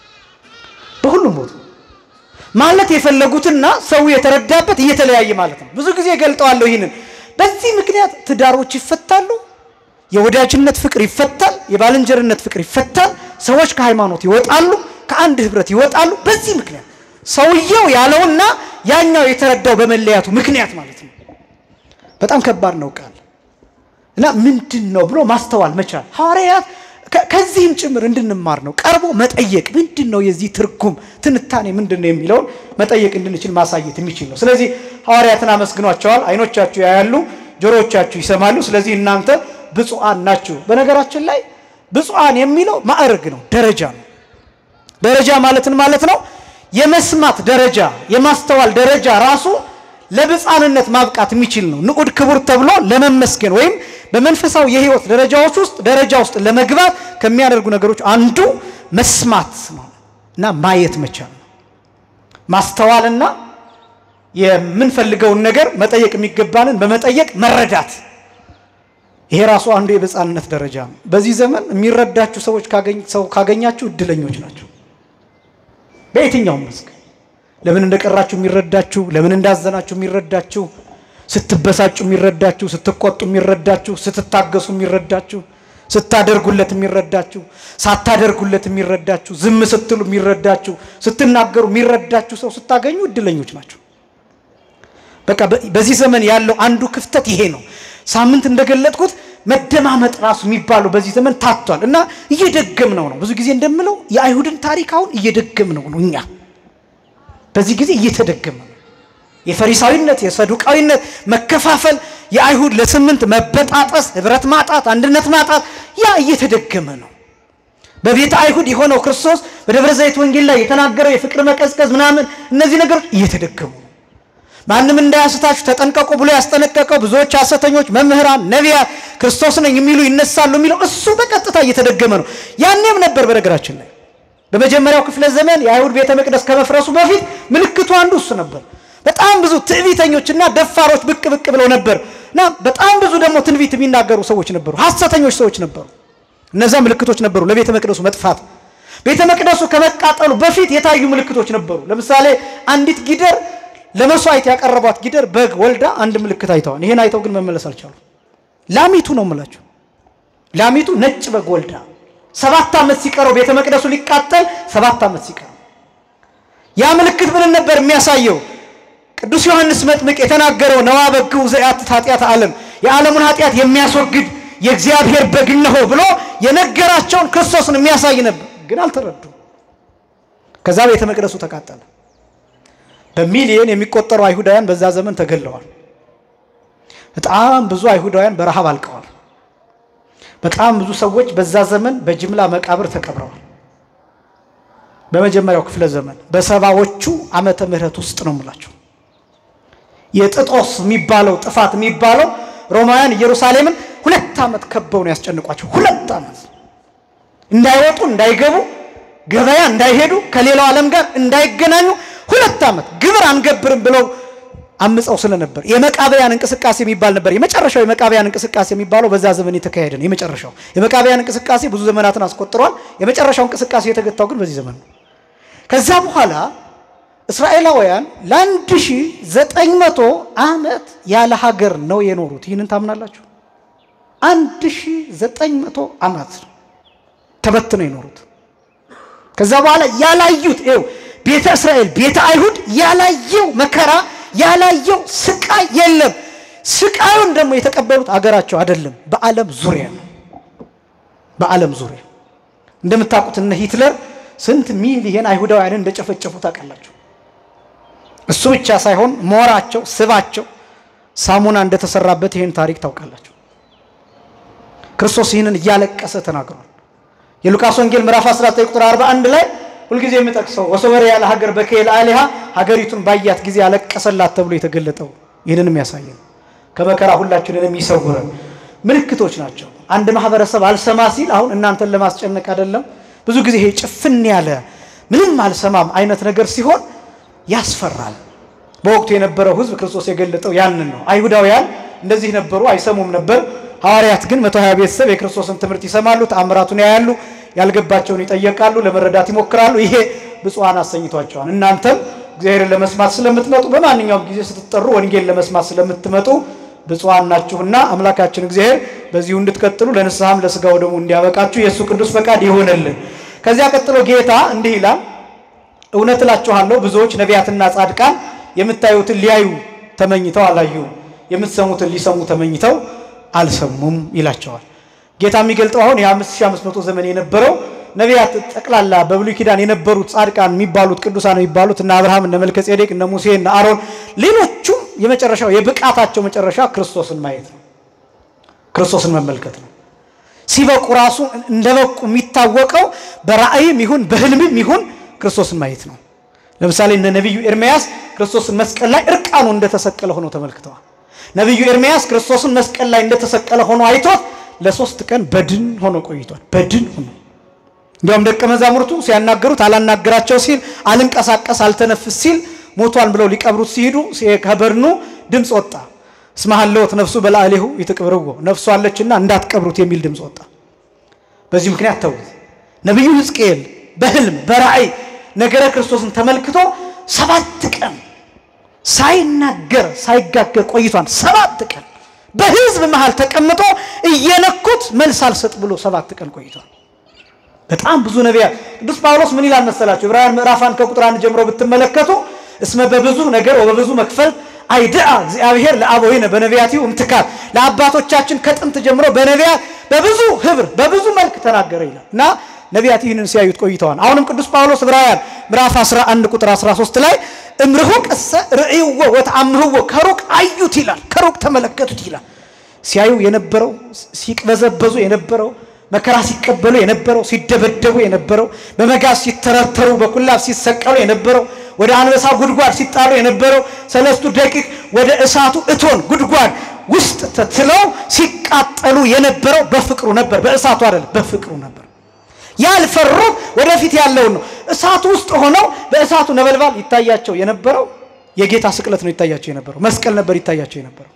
በሁሉም ቦታ ማለት የፈለጉትና ሰው የተረዳበት እየተለያየ ማለት ነው። ብዙ ጊዜ ገልጠዋለሁ ይህንን። በዚህ ምክንያት ትዳሮች ይፈታሉ፣ የወዳጅነት ፍቅር ይፈታል፣ የባልንጀርነት ፍቅር ይፈታል፣ ሰዎች ከሃይማኖት ይወጣሉ፣ ከአንድ ህብረት ይወጣሉ። በዚህ ምክንያት ሰውየው ያለውና ያኛው የተረዳው በመለያቱ ምክንያት ማለት ነው። በጣም ከባድ ነው ቃል እና ምንድን ነው ብሎ ማስተዋል መቻል ሐዋርያት ከዚህም ጭምር እንድንማር ነው። ቀርቦ መጠየቅ ምንድን ነው የዚህ ትርጉም ትንታኔ ምንድን ነው የሚለውን መጠየቅ እንድንችል ማሳየት የሚችል ነው። ስለዚህ ሐዋርያትን አመስግኗቸዋል። አይኖቻችሁ ያያሉ፣ ጆሮዎቻችሁ ይሰማሉ። ስለዚህ እናንተ ብፁዓን ናችሁ። በነገራችን ላይ ብፁዓን የሚለው ማዕረግ ነው፣ ደረጃ ነው። ደረጃ ማለትን ማለት ነው የመስማት ደረጃ የማስተዋል ደረጃ ራሱ ለብፃንነት ማብቃት የሚችል ነው። ንዑድ ክቡር ተብሎ ለመመስገን ወይም በመንፈሳዊ የህይወት ደረጃዎች ውስጥ ደረጃ ውስጥ ለመግባት ከሚያደርጉ ነገሮች አንዱ መስማት ነው እና ማየት መቻል ነው። ማስተዋልና የምንፈልገውን ነገር መጠየቅ የሚገባንን በመጠየቅ መረዳት፣ ይሄ ራሱ አንዱ የብፃንነት ደረጃ ነው። በዚህ ዘመን የሚረዳችሁ ሰዎች ሰው ካገኛችሁ እድለኞች ናቸው። በየትኛውም መስክ ለምን እንደቀራችሁ የሚረዳችሁ፣ ለምን እንዳዘናችሁ የሚረዳችሁ፣ ስትበሳጩ የሚረዳችሁ፣ ስትቆጡ የሚረዳችሁ፣ ስትታገሱ የሚረዳችሁ፣ ስታደርጉለት የሚረዳችሁ፣ ሳታደርጉለት የሚረዳችሁ፣ ዝም ስትሉ የሚረዳችሁ፣ ስትናገሩ የሚረዳችሁ ሰው ስታገኙ እድለኞች ናቸው። በቃ በዚህ ዘመን ያለው አንዱ ክፍተት ይሄ ነው። ሳምንት እንደገለጥኩት መደማመጥ ራሱ የሚባለው በዚህ ዘመን ታቷል እና እየደገምነው ነው። ብዙ ጊዜ እንደምለው የአይሁድን ታሪክ አሁን እየደገምነው ነው እኛ በዚህ ጊዜ እየተደገመ ነው። የፈሪሳዊነት፣ የሰዱቃዊነት መከፋፈል፣ የአይሁድ ለስምንት መበጣጠስ፣ ህብረት ማጣት፣ አንድነት ማጣት ያ እየተደገመ ነው። በቤተ አይሁድ የሆነው ክርስቶስ በደብረ ዘይት ወንጌል ላይ የተናገረው የፍቅር መቀዝቀዝ ምናምን እነዚህ ነገሮች እየተደገሙ ነው። ማንም እንዳያስታችሁ ተጠንቀቁ ብሎ ያስጠነቀቀው ብዙዎች ሐሰተኞች መምህራን፣ ነቢያት ክርስቶስ ነኝ የሚሉ ይነሳሉ የሚለው እሱ በቀጥታ እየተደገመ ነው። ያኔም ነበር በነገራችን ላይ በመጀመሪያው ክፍለ ዘመን የአይሁድ ቤተ መቅደስ ከመፍረሱ በፊት ምልክቱ አንዱ እሱ ነበር። በጣም ብዙ ትዕቢተኞችና ደፋሮች ብቅ ብቅ ብለው ነበር እና በጣም ብዙ ደግሞ ትንቢት የሚናገሩ ሰዎች ነበሩ፣ ሐሰተኞች ሰዎች ነበሩ። እነዛ ምልክቶች ነበሩ ለቤተ መቅደሱ መጥፋት። ቤተ መቅደሱ ከመቃጠሉ በፊት የታዩ ምልክቶች ነበሩ። ለምሳሌ አንዲት ጊደር ለመስዋዕት ያቀረቧት ጊደር በግ ወልዳ አንድ ምልክት አይተዋል። ይሄን አይተው ግን መመለስ አልቻሉ። ላሚቱ ነው የምላቸው። ላሚቱ ነጭ በግ ወልዳ ሰባት ዓመት ሲቀረው ቤተ መቅደሱ ሊቃጠል ሰባት ዓመት ሲቀረው ያ ምልክት ምን ነበር የሚያሳየው? ቅዱስ ዮሐንስ መጥምቅ የተናገረው ነዋ በግሁ ዘያትት ኃጢአት ዓለም የዓለሙን ኃጢአት የሚያስወግድ የእግዚአብሔር በግ እነሆ ብሎ የነገራቸውን ክርስቶስን የሚያሳይ ነበር። ግን አልተረዱም። ከዛ ቤተ መቅደሱ ተቃጠለ። በሚሊየን የሚቆጠሩ አይሁዳውያን በዛ ዘመን ተገለዋል። በጣም ብዙ አይሁዳውያን በረሃብ አልቀዋል። በጣም ብዙ ሰዎች በዛ ዘመን በጅምላ መቃብር ተቀብረዋል። በመጀመሪያው ክፍለ ዘመን በሰባዎቹ ዓመተ ምህረት ውስጥ ነው የምላቸው። የጥጦስ የሚባለው ጥፋት የሚባለው ሮማውያን ኢየሩሳሌምን ሁለት ዓመት ከበው ነው ያስጨንቋቸው። ሁለት ዓመት እንዳይወጡ እንዳይገቡ፣ ገበያ እንዳይሄዱ፣ ከሌላው ዓለም ጋር እንዳይገናኙ ሁለት ዓመት ግብር አንገብርም ብለው አምፀው ስለነበር የመቃበያን እንቅስቃሴ የሚባል ነበር። የመጨረሻው የመቃበያን እንቅስቃሴ የሚባለው በዛ ዘመን የተካሄደ ነው። የመጨረሻው የመቃበያን እንቅስቃሴ ብዙ ዘመናትን አስቆጥሯል። የመጨረሻው እንቅስቃሴ የተገታው ግን በዚህ ዘመን ነው። ከዛ በኋላ እስራኤላውያን ለአንድ ሺህ ዘጠኝ መቶ ዓመት ያለ ሀገር ነው የኖሩት። ይህንን ታምናላችሁ? አንድ ሺህ ዘጠኝ መቶ ዓመት ተበትነው የኖሩት። ከዛ በኋላ ያላዩት ይኸው ቤተ እስራኤል ቤተ አይሁድ ያላየው መከራ ያላየው ስቃይ የለም። ስቃዩን ደግሞ የተቀበሉት አገራቸው አይደለም፣ በዓለም ዙሪያ ነው። በዓለም ዙሪያ እንደምታውቁት እነ ሂትለር ስንት ሚሊየን አይሁዳውያንን እንደጨፈጨፉ ታውቃላችሁ። እሱ ብቻ ሳይሆን ሞራቸው፣ ስባቸው ሳሙና እንደተሰራበት ይህን ታሪክ ታውቃላችሁ። ክርስቶስ ይህንን እያለቀሰ ተናግሯል። የሉቃስ ወንጌል ምዕራፍ 19 ቁጥር 41 ላይ ሁልጊዜ የምጠቅሰው ወሰወረ ያለ ሀገር በከይል አሊሃ ሀገሪቱን ባያት ጊዜ ያለቀሰላት ተብሎ የተገለጠው ይህንንም ያሳየ ነው። ከመከራ ሁላችንንም ይሰውረን። ምልክቶች ናቸው። አንድ ማህበረሰብ አልሰማ ሲል አሁን እናንተን ለማስጨነቅ አይደለም። ብዙ ጊዜ ይሄ ጭፍን ያለ ምንም አልሰማም አይነት ነገር ሲሆን ያስፈራል። በወቅቱ የነበረው ሕዝብ ክርስቶስ የገለጠው ያንን ነው። አይሁዳውያን እንደዚህ ነበሩ፣ አይሰሙም ነበር። ሐዋርያት ግን መቶ ሀያ ቤተሰብ የክርስቶስን ትምህርት ይሰማሉ፣ ተአምራቱን ያያሉ፣ ያልገባቸውን ይጠየቃሉ፣ ለመረዳት ይሞክራሉ። ይሄ ብፁዓን አሰኝቷቸዋል። እናንተም እግዚአብሔርን ለመስማት ስለምትመጡ በማንኛውም ጊዜ ስትጠሩ ወንጌል ለመስማት ስለምትመጡ ብፁዓን ናችሁና አምላካችን እግዚአብሔር በዚሁ እንድትቀጥሉ ለንስሐም ለስጋው ደግሞ እንዲያበቃችሁ የእሱ ቅዱስ ፈቃድ ይሆንልን። ከዚያ ቀጥሎ ጌታ እንዲህ ይላል፣ እውነት እላችኋለሁ ብዙዎች ነቢያትና ጻድቃን የምታዩትን ሊያዩ ተመኝተው አላዩም፣ የምትሰሙትን ሊሰሙ ተመኝተው አልሰሙም ይላቸዋል። ጌታ የሚገልጠው አሁን የ5500 ዘመን የነበረው ነቢያት ጠቅላላ በብሉይ ኪዳን የነበሩት ጻድቃን የሚባሉት ቅዱሳን የሚባሉት እነ አብርሃም እነ መልከ ጼዴቅ እነ ሙሴ እነ አሮን ሌሎቹም የመጨረሻው የብቃታቸው መጨረሻ ክርስቶስን ማየት ነው። ክርስቶስን መመልከት ነው። ሲበቁ ራሱ እንደበቁ የሚታወቀው በራእይም ይሁን በህልምም ይሁን ክርስቶስን ማየት ነው። ለምሳሌ እነ ነቢዩ ኤርምያስ ክርስቶስን መስቀል ላይ እርቃኑ እንደተሰቀለ ሆኖ ተመልክተዋል። ነቢዩ ኤርምያስ ክርስቶስን መስቀል ላይ እንደተሰቀለ ሆኖ አይቶት ለሶስት ቀን በድን ሆኖ ቆይቷል። በድን ሆኖ እንዲያውም ደቀ መዛሙርቱ ሲያናገሩት አላናገራቸው ሲል አልንቀሳቀስ አልተነፍስ ሲል ሞቷል ብለው ሊቀብሩት ሲሄዱ ከበድኑ ድምፅ ወጣ። እስመ ሀለወት ነፍሱ በላዕሌሁ ይትቅብርዎ ነፍሱ አለችና እንዳትቀብሩት የሚል ድምፅ ወጣ። በዚህ ምክንያት ተውት። ነቢዩ ሕዝቅኤል በህልም በራእይ ነገረ ክርስቶስን ተመልክቶ ሰባት ቀን ሳይናገር ሳይጋገር ቆይቷል። ሰባት ቀን በህዝብ መሃል ተቀምጦ እየነኩት መልስ አልሰጥ ብሎ ሰባት ቀን ቆይቷል። በጣም ብዙ ነቢያት ቅዱስ ጳውሎስ ምን ይላል መሰላችሁ? ዕብራውያን ምዕራፍ አንድ ከቁጥር አንድ ጀምሮ ብትመለከቱ እስመ በብዙ ነገር ወበብዙ መክፈልት አይድአ እግዚአብሔር ለአበዊነ በነቢያቲሁ እምትካት ለአባቶቻችን ከጥንት ጀምሮ በነቢያት በብዙ ህብር በብዙ መልክ ተናገረ ይላል እና ነቢያት ይህንን ሲያዩት ቆይተዋል። አሁንም ቅዱስ ጳውሎስ ዕብራውያን ምዕራፍ 11 ቁጥር 13 ላይ እምርሁቅ እሰ ርእይዎ ወተአምህዎ ከሩቅ አዩት ይላል። ከሩቅ ተመለከቱት ይላል። ሲያዩ የነበረው ሲቅበዘበዙ የነበረው መከራ ሲቀበሉ የነበረው ሲደበደቡ የነበረው በመጋዝ ሲተረተሩ በኩላብ ሲሰቀሉ የነበረው ወደ አንበሳ ጉድጓድ ሲጣሉ የነበረው ሰለስቱ ደቂቅ ወደ እሳቱ እቶን ጉድጓድ ውስጥ ተትለው ሲቃጠሉ የነበረው በፍቅሩ ነበር። በእሳቱ አይደለም፣ በፍቅሩ ነበር። ያልፈሩት ወደፊት ያለውን ነው። እሳቱ ውስጥ ሆነው በእሳቱ ነበልባል ይታያቸው የነበረው የጌታ ስቅለት ነው ይታያቸው የነበረው መስቀል ነበር ይታያቸው የነበረው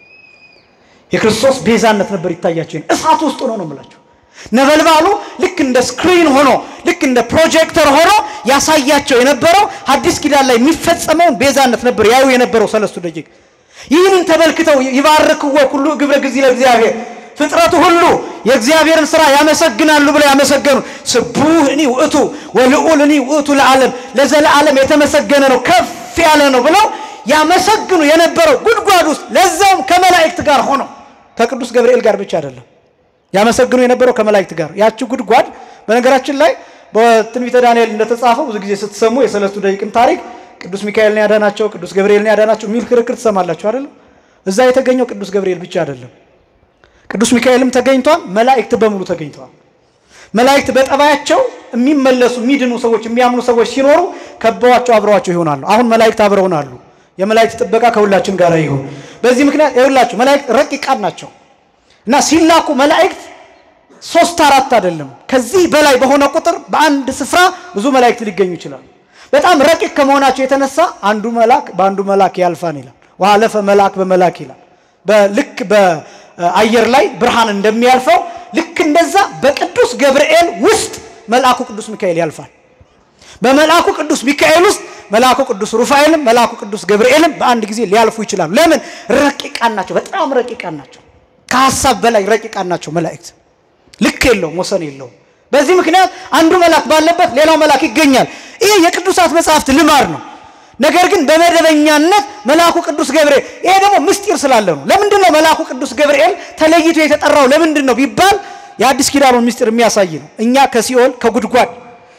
የክርስቶስ ቤዛነት ነበር ይታያቸው። እሳቱ ውስጥ ሆኖ ነው የምላቸው ነበልባሉ ልክ እንደ ስክሪን ሆኖ ልክ እንደ ፕሮጀክተር ሆኖ ያሳያቸው የነበረው ሐዲስ ኪዳን ላይ የሚፈጸመውን ቤዛነት ነበር ያዩ የነበረው ሰለስቱ ደቂቅ። ይህንን ተመልክተው ይባርክዎ ኩሉ ግብረ ጊዜ ለእግዚአብሔር ፍጥረቱ ሁሉ የእግዚአብሔርን ስራ ያመሰግናሉ ብለው ያመሰገኑ ስቡህ እኒ ውእቱ ወልዑል እኒ ውእቱ ለዓለም ለዘለዓለም የተመሰገነ ነው ከፍ ያለ ነው ብለው ያመሰግኑ የነበረው ጉድጓድ ውስጥ ለዛውም ከመላእክት ጋር ሆኖ ከቅዱስ ገብርኤል ጋር ብቻ አይደለም ያመሰግኑ የነበረው ከመላእክት ጋር። ያቺ ጉድጓድ በነገራችን ላይ በትንቢተ ዳንኤል እንደተጻፈው ብዙ ጊዜ ስትሰሙ የሰለስቱ ደቂቅን ታሪክ ቅዱስ ሚካኤልን ያዳናቸው ቅዱስ ገብርኤልን ያዳናቸው የሚል ክርክር ትሰማላችሁ አይደለም? እዛ የተገኘው ቅዱስ ገብርኤል ብቻ አይደለም። ቅዱስ ሚካኤልም ተገኝቷል። መላእክት በሙሉ ተገኝተዋል። መላእክት በጠባያቸው የሚመለሱ የሚድኑ ሰዎች የሚያምኑ ሰዎች ሲኖሩ ከበዋቸው አብረዋቸው ይሆናሉ። አሁን መላእክት አብረውን አሉ። የመላእክት ጥበቃ ከሁላችን ጋር ይሁን። በዚህ ምክንያት ይሁላችሁ መላእክት ረቂቃን ናቸው እና ሲላኩ መላእክት ሶስት አራት አይደለም፣ ከዚህ በላይ በሆነ ቁጥር በአንድ ስፍራ ብዙ መላእክት ሊገኙ ይችላሉ። በጣም ረቂቅ ከመሆናቸው የተነሳ አንዱ መልአክ በአንዱ መልአክ ያልፋን ይላል። ወአለፈ መልአክ በመልአክ ይላል። በልክ በአየር ላይ ብርሃን እንደሚያልፈው ልክ እንደዛ በቅዱስ ገብርኤል ውስጥ መልአኩ ቅዱስ ሚካኤል ያልፋል። በመልአኩ ቅዱስ ሚካኤል ውስጥ መልአኩ ቅዱስ ሩፋኤልም መልአኩ ቅዱስ ገብርኤልም በአንድ ጊዜ ሊያልፉ ይችላሉ። ለምን? ረቂቃን ናቸው። በጣም ረቂቃን ናቸው። ከሀሳብ በላይ ረቂቃን ናቸው መላእክት። ልክ የለውም፣ ወሰን የለውም። በዚህ ምክንያት አንዱ መልአክ ባለበት ሌላው መልአክ ይገኛል። ይሄ የቅዱሳት መጽሐፍት ልማድ ነው። ነገር ግን በመደበኛነት መልአኩ ቅዱስ ገብርኤል ይሄ ደግሞ ምስጢር ስላለ ነው። ለምንድን ነው መልአኩ ቅዱስ ገብርኤል ተለይቶ የተጠራው ለምንድን ነው ቢባል የአዲስ ኪዳኑን ምስጢር የሚያሳይ ነው። እኛ ከሲኦል ከጉድጓድ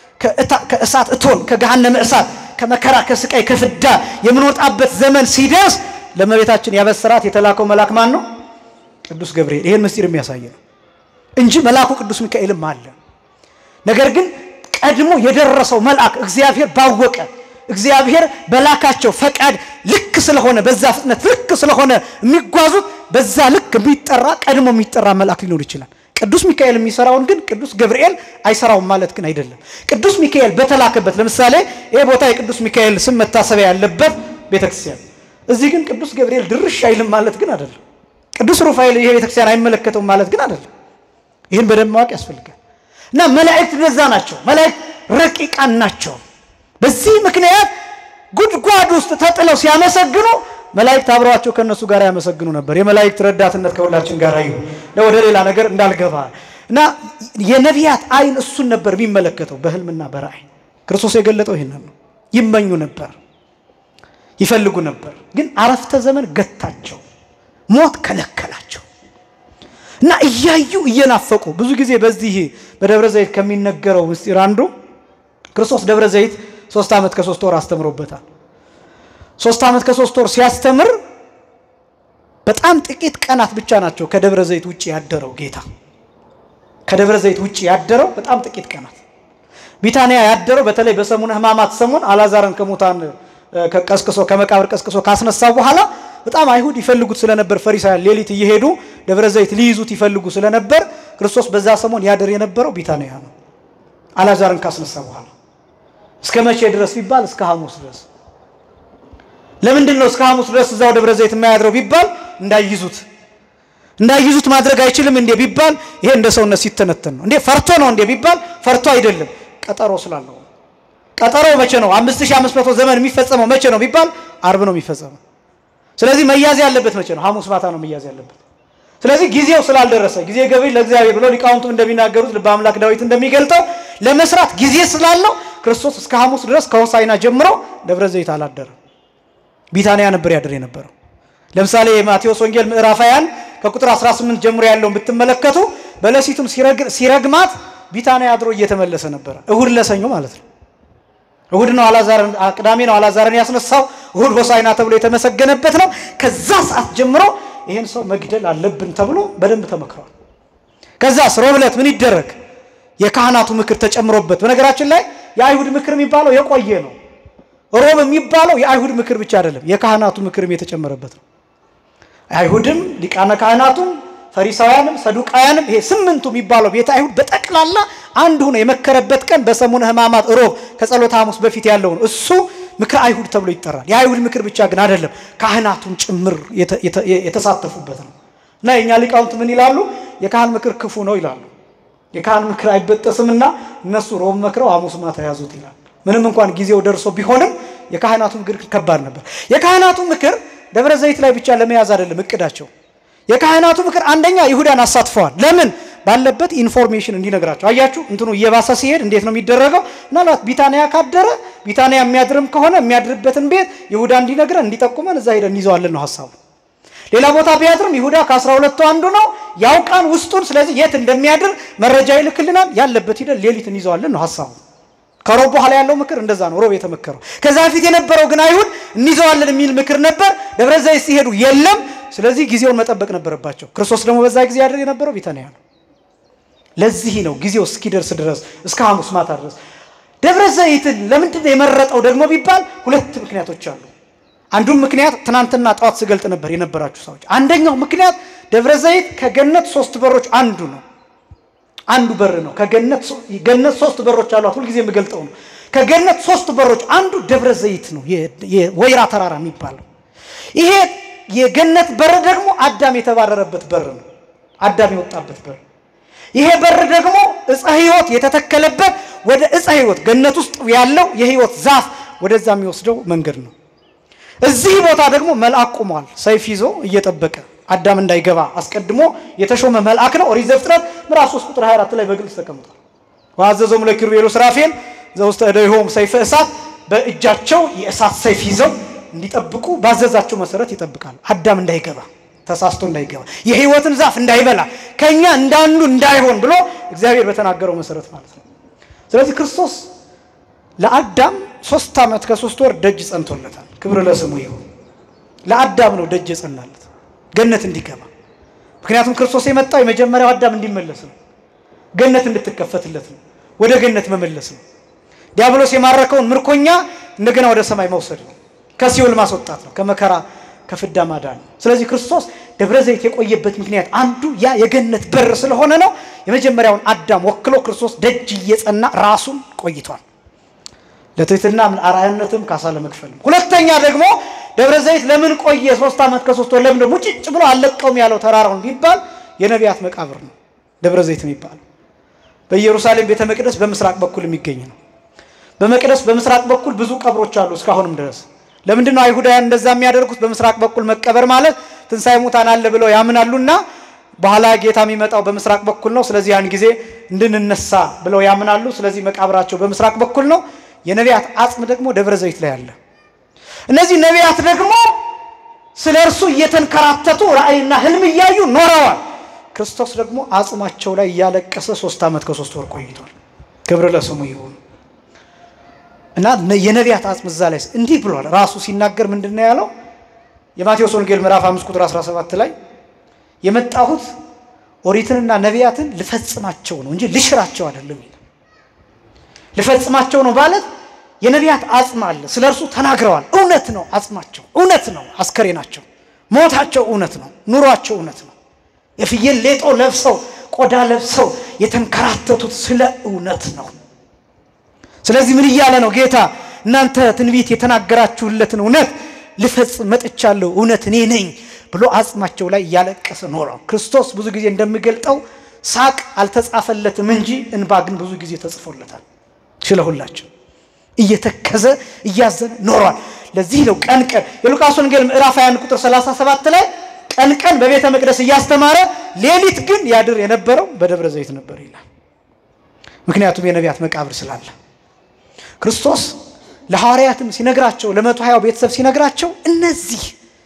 ከእሳት እቶን ከገሃነመ እሳት ከመከራ ከስቃይ ከፍዳ የምንወጣበት ዘመን ሲደርስ ለእመቤታችን ያበሰራት የተላከው መልአክ ማን ነው? ቅዱስ ገብርኤል። ይሄን ምስጢር የሚያሳይ ነው እንጂ መልአኩ ቅዱስ ሚካኤልም አለ። ነገር ግን ቀድሞ የደረሰው መልአክ እግዚአብሔር ባወቀ እግዚአብሔር በላካቸው ፈቃድ ልክ ስለሆነ በዛ ፍጥነት ልክ ስለሆነ የሚጓዙት በዛ ልክ የሚጠራ ቀድሞ የሚጠራ መልአክ ሊኖር ይችላል። ቅዱስ ሚካኤል የሚሰራውን ግን ቅዱስ ገብርኤል አይሰራውም ማለት ግን አይደለም። ቅዱስ ሚካኤል በተላከበት ለምሳሌ ይህ ቦታ የቅዱስ ሚካኤል ስም መታሰቢያ ያለበት ቤተክርስቲያን፣ እዚህ ግን ቅዱስ ገብርኤል ድርሽ አይልም ማለት ግን አይደለም። ቅዱስ ሩፋኤል ይሄ ቤተክርስቲያን አይመለከተውም ማለት ግን አይደለም። ይህን በደንብ ማወቅ ያስፈልጋል። እና መላእክት እንደዛ ናቸው። መላእክት ረቂቃን ናቸው። በዚህ ምክንያት ጉድጓድ ውስጥ ተጥለው ሲያመሰግኑ መላእክት አብረዋቸው ከእነሱ ጋር ያመሰግኑ ነበር። የመላእክት ረዳትነት ከሁላችን ጋር ይሁን። ወደ ሌላ ነገር እንዳልገባ እና የነቢያት አይን እሱን ነበር የሚመለከተው በህልምና በራእይ ክርስቶስ የገለጠው ይህንን ነው። ይመኙ ነበር፣ ይፈልጉ ነበር። ግን አረፍተ ዘመን ገታቸው፣ ሞት ከለከላቸው እና እያዩ እየናፈቁ ብዙ ጊዜ በዚህ በደብረ ዘይት ከሚነገረው ምስጢር አንዱ ክርስቶስ ደብረ ዘይት ሶስት ዓመት ከሶስት ወር አስተምሮበታል። ሶስት ዓመት ከሶስት ወር ሲያስተምር በጣም ጥቂት ቀናት ብቻ ናቸው ከደብረ ዘይት ውጭ ያደረው ጌታ። ከደብረ ዘይት ውጭ ያደረው በጣም ጥቂት ቀናት። ቢታንያ ያደረው በተለይ በሰሙነ ሕማማት ሰሞን አላዛርን ከሙታን ቀስቅሶ ከመቃብር ቀስቅሶ ካስነሳው በኋላ በጣም አይሁድ ይፈልጉት ስለነበር ፈሪሳውያን ሌሊት እየሄዱ ደብረ ዘይት ሊይዙት ይፈልጉ ስለነበር ክርስቶስ በዛ ሰሞን ያደር የነበረው ቢታንያ ነው። አላዛርን ካስነሳ በኋላ እስከ መቼ ድረስ ቢባል እስከ ሐሙስ ድረስ። ለምንድን ነው እስከ ሐሙስ ድረስ እዛው ደብረ ዘይት የማያድረው ቢባል እንዳይይዙት እንዳይይዙት ማድረግ አይችልም እንዴ ቢባል ይሄ እንደ ሰውነት ሲተነተን ነው። እንዴ ፈርቶ ነው እንዴ ቢባል ፈርቶ አይደለም፣ ቀጠሮ ስላለው። ቀጠሮው መቼ ነው? 5500 ዘመን የሚፈጸመው መቼ ነው ቢባል አርብ ነው የሚፈጸመው። ስለዚህ መያዝ ያለበት መቼ ነው? ሐሙስ ማታ ነው መያዝ ያለበት። ስለዚህ ጊዜው ስላልደረሰ ጊዜ ገቢ ለእግዚአብሔር ብሎ ሊቃውንቱ እንደሚናገሩት ልበ አምላክ ዳዊት እንደሚገልጠው ለመስራት ጊዜ ስላለው ክርስቶስ እስከ ሐሙስ ድረስ ከሆሳዕና ጀምሮ ደብረ ዘይት አላደረም። ቢታንያ ነበር ያድር የነበረው። ለምሳሌ የማቴዎስ ወንጌል ምዕራፍ 21 ከቁጥር 18 ጀምሮ ያለውን ብትመለከቱ በለሲቱን ሲረግማት ቢታንያ አድሮ እየተመለሰ ነበረ። እሁድ ለሰኞ ማለት ነው። እሁድ ነው አላዛርን ቅዳሜ ነው አላዛርን ያስነሳው። እሁድ ሆሳዕና ተብሎ የተመሰገነበት ነው። ከዛ ሰዓት ጀምሮ ይህን ሰው መግደል አለብን ተብሎ በደንብ ተመክሯል። ከዛስ ሮብ ዕለት ምን ይደረግ? የካህናቱ ምክር ተጨምሮበት። በነገራችን ላይ የአይሁድ ምክር የሚባለው የቆየ ነው። ሮብ የሚባለው የአይሁድ ምክር ብቻ አይደለም፣ የካህናቱ ምክርም የተጨመረበት ነው። አይሁድም ሊቃነ ካህናቱም ፈሪሳውያንም ሰዱቃውያንም ይሄ ስምንቱ የሚባለው ቤተ አይሁድ በጠቅላላ አንድ ሆኖ የመከረበት ቀን በሰሙነ ሕማማት ሮብ ከጸሎተ ሐሙስ በፊት ያለው ነው። እሱ ምክረ አይሁድ ተብሎ ይጠራል። የአይሁድ ምክር ብቻ ግን አይደለም፣ ካህናቱን ጭምር የተሳተፉበት ነው እና የእኛ ሊቃውንት ምን ይላሉ? የካህን ምክር ክፉ ነው ይላሉ። የካህን ምክር አይበጠስምና እነሱ ሮብ መክረው ሐሙስ ማታ ያዙት ይላል። ምንም እንኳን ጊዜው ደርሶ ቢሆንም የካህናቱ ምክር ከባድ ነበር። የካህናቱ ምክር ደብረ ዘይት ላይ ብቻ ለመያዝ አይደለም እቅዳቸው። የካህናቱ ምክር አንደኛ ይሁዳን አሳትፈዋል። ለምን ባለበት ኢንፎርሜሽን እንዲነግራቸው። አያችሁ እንትኑ እየባሰ ሲሄድ እንዴት ነው የሚደረገው? ምናልባት ቢታንያ ካደረ ቢታንያ የሚያድርም ከሆነ የሚያድርበትን ቤት ይሁዳ እንዲነግረን እንዲጠቁመን እዛ ሄደን እንይዘዋለን ነው ሀሳቡ። ሌላ ቦታ ቢያድርም ይሁዳ ከአስራ ሁለቱ አንዱ ነው ያውቃን ውስጡን። ስለዚህ የት እንደሚያድር መረጃ ይልክልናል። ያለበት ሂደን ሌሊት እንይዘዋለን ነው ሀሳቡ። ከሮብ በኋላ ያለው ምክር እንደዛ ነው። ሮብ የተመከረው ከዛ በፊት የነበረው ግን አይሁድ እንይዘዋለን የሚል ምክር ነበር። ደብረ ዘይት ሲሄዱ የለም። ስለዚህ ጊዜውን መጠበቅ ነበረባቸው። ክርስቶስ ደግሞ በዛ ጊዜ ያደር የነበረው ቢታንያ ነው። ለዚህ ነው ጊዜው እስኪደርስ ድረስ እስከ ሐሙስ ማታ ድረስ ደብረ ዘይትን ለምንድን ነው የመረጠው ደግሞ ቢባል ሁለት ምክንያቶች አሉ። አንዱም ምክንያት ትናንትና ጠዋት ስገልጥ ነበር የነበራችሁ ሰዎች። አንደኛው ምክንያት ደብረ ዘይት ከገነት ሶስት በሮች አንዱ ነው። አንዱ በር ነው። ከገነት ገነት ሶስት በሮች አሏት። ሁልጊዜ የምገልጠው ነው። ከገነት ሶስት በሮች አንዱ ደብረ ዘይት ነው፣ የወይራ ተራራ የሚባለው ይሄ የገነት በር ደግሞ አዳም የተባረረበት በር ነው። አዳም የወጣበት በር ይሄ በር ደግሞ እፀ ሕይወት የተተከለበት ወደ እፀ ሕይወት ገነት ውስጥ ያለው የሕይወት ዛፍ ወደዛ የሚወስደው መንገድ ነው። እዚህ ቦታ ደግሞ መልአክ ቆሟል፣ ሰይፍ ይዞ እየጠበቀ አዳም እንዳይገባ አስቀድሞ የተሾመ መልአክ ነው። ኦሪት ዘፍጥረት ምዕራፍ 3 ቁጥር 24 ላይ በግልጽ ተቀምጧል። ወአዘዞሙ ለኪሩቤል ወሱራፌል ዘውስተ እደዊሆሙ ሰይፈ እሳት፣ በእጃቸው የእሳት ሰይፍ ይዘው እንዲጠብቁ ባዘዛቸው መሰረት ይጠብቃል። አዳም እንዳይገባ ተሳስቶ እንዳይገባ የሕይወትን ዛፍ እንዳይበላ ከኛ እንዳንዱ እንዳይሆን ብሎ እግዚአብሔር በተናገረው መሰረት ማለት ነው። ስለዚህ ክርስቶስ ለአዳም ሶስት ዓመት ከሶስት ወር ደጅ ጸንቶለታል። ክብር ለስሙ ይሁን። ለአዳም ነው ደጅ የጸናለት ገነት እንዲገባ። ምክንያቱም ክርስቶስ የመጣው የመጀመሪያው አዳም እንዲመለስ ነው። ገነት እንድትከፈትለት ነው። ወደ ገነት መመለስ ነው። ዲያብሎስ የማረከውን ምርኮኛ እንደገና ወደ ሰማይ መውሰድ ነው። ከሲኦል ማስወጣት ነው። ከመከራ ከፍዳ ማዳን ነው። ስለዚህ ክርስቶስ ደብረ ዘይት የቆየበት ምክንያት አንዱ ያ የገነት በር ስለሆነ ነው። የመጀመሪያውን አዳም ወክሎ ክርስቶስ ደጅ እየጸና ራሱን ቆይቷል። ለትህትናም ለአርአያነትም ካሳ ለመክፈል ነው። ሁለተኛ ደግሞ ደብረ ዘይት ለምን ቆየ ሶስት ዓመት ከሶስት ወር ለምን ደግሞ ጭጭ ብሎ አልለቀውም ያለው ተራራውን ቢባል የነቢያት መቃብር ነው ደብረ ዘይት የሚባለው። በኢየሩሳሌም ቤተ መቅደስ በምስራቅ በኩል የሚገኝ ነው። በመቅደስ በምስራቅ በኩል ብዙ ቀብሮች አሉ እስካሁንም ድረስ። ለምንድን ነው አይሁዳውያን እንደዛ የሚያደርጉት? በምስራቅ በኩል መቀበር ማለት ትንሣኤ ሙታን አለ ብለው ያምናሉና በኋላ ጌታ የሚመጣው በምስራቅ በኩል ነው። ስለዚህ ያን ጊዜ እንድንነሳ ብለው ያምናሉ። ስለዚህ መቃብራቸው በምስራቅ በኩል ነው። የነቢያት አጽም ደግሞ ደብረ ዘይት ላይ አለ። እነዚህ ነቢያት ደግሞ ስለ እርሱ እየተንከራተቱ ራእይና ህልም እያዩ ኖረዋል። ክርስቶስ ደግሞ አጽማቸው ላይ እያለቀሰ ሶስት ዓመት ከሶስት ወር ቆይቷል። ክብር ለስሙ ይሁን እና የነቢያት አጽም እዛ ላይ እንዲህ ብሏል። ራሱ ሲናገር ምንድን ነው ያለው? የማቴዎስ ወንጌል ምዕራፍ 5 ቁጥር 17 ላይ የመጣሁት ኦሪትንና ነቢያትን ልፈጽማቸው ነው እንጂ ልሽራቸው አይደለም ይላል። ልፈጽማቸው ነው ማለት የነቢያት አጽም አለ። ስለ እርሱ ተናግረዋል። እውነት ነው። አጽማቸው እውነት ነው። አስከሬናቸው፣ ሞታቸው እውነት ነው። ኑሯቸው እውነት ነው። የፍየል ሌጦ ለብሰው ቆዳ ለብሰው የተንከራተቱት ስለ እውነት ነው። ስለዚህ ምን እያለ ነው ጌታ? እናንተ ትንቢት የተናገራችሁለትን እውነት ልፈጽም መጥቻለሁ፣ እውነት እኔ ነኝ ብሎ አጽማቸው ላይ እያለቀሰ ኖረው። ክርስቶስ ብዙ ጊዜ እንደሚገልጠው ሳቅ አልተጻፈለትም እንጂ እንባ ግን ብዙ ጊዜ ተጽፎለታል። ስለ ሁላችን እየተከዘ እያዘነ ኖሯል። ለዚህ ነው ቀን ቀን የሉቃስ ወንጌል ምዕራፍ 21 ቁጥር 37 ላይ ቀን ቀን በቤተ መቅደስ እያስተማረ ሌሊት ግን ያድር የነበረው በደብረ ዘይት ነበር ይላል። ምክንያቱም የነቢያት መቃብር ስላለ ክርስቶስ ለሐዋርያትም ሲነግራቸው ለመቶ ሀያው ቤተሰብ ሲነግራቸው እነዚህ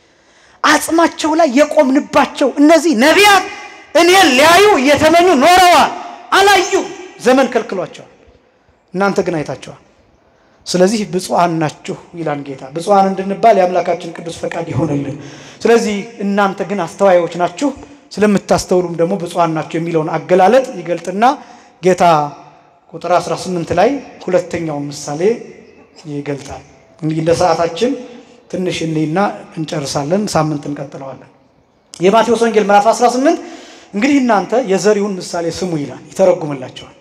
አጽማቸው ላይ የቆምንባቸው እነዚህ ነቢያት እኔን ሊያዩ እየተመኙ ኖረዋል፣ አላዩ። ዘመን ከልክሏቸዋል፣ እናንተ ግን አይታቸዋል። ስለዚህ ብፁዓን ናችሁ ይላል ጌታ። ብፁዓን እንድንባል የአምላካችን ቅዱስ ፈቃድ ይሆንልን። ስለዚህ እናንተ ግን አስተዋዮች ናችሁ፣ ስለምታስተውሉም ደግሞ ብፁዓን ናችሁ የሚለውን አገላለጥ ይገልጥና ጌታ ቁጥር 18 ላይ ሁለተኛውን ምሳሌ ይገልጣል። እንግዲህ እንደ ሰዓታችን ትንሽ እንይና እንጨርሳለን። ሳምንት እንቀጥለዋለን። የማቴዎስ ወንጌል ምዕራፍ 18 እንግዲህ እናንተ የዘሪውን ምሳሌ ስሙ ይላል፣ ይተረጉምላቸዋል።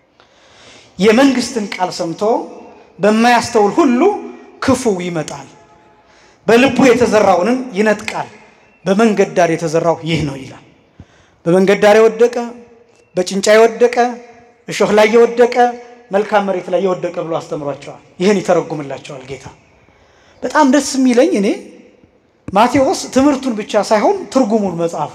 የመንግስትን ቃል ሰምቶ በማያስተውል ሁሉ ክፉ ይመጣል፣ በልቡ የተዘራውንም ይነጥቃል። በመንገድ ዳር የተዘራው ይህ ነው ይላል። በመንገድ ዳር የወደቀ በጭንጫ የወደቀ እሾህ ላይ የወደቀ መልካም መሬት ላይ የወደቀ ብሎ አስተምሯቸዋል። ይህን ይተረጉምላቸዋል ጌታ። በጣም ደስ የሚለኝ እኔ ማቴዎስ ትምህርቱን ብቻ ሳይሆን ትርጉሙን መጽሐፉ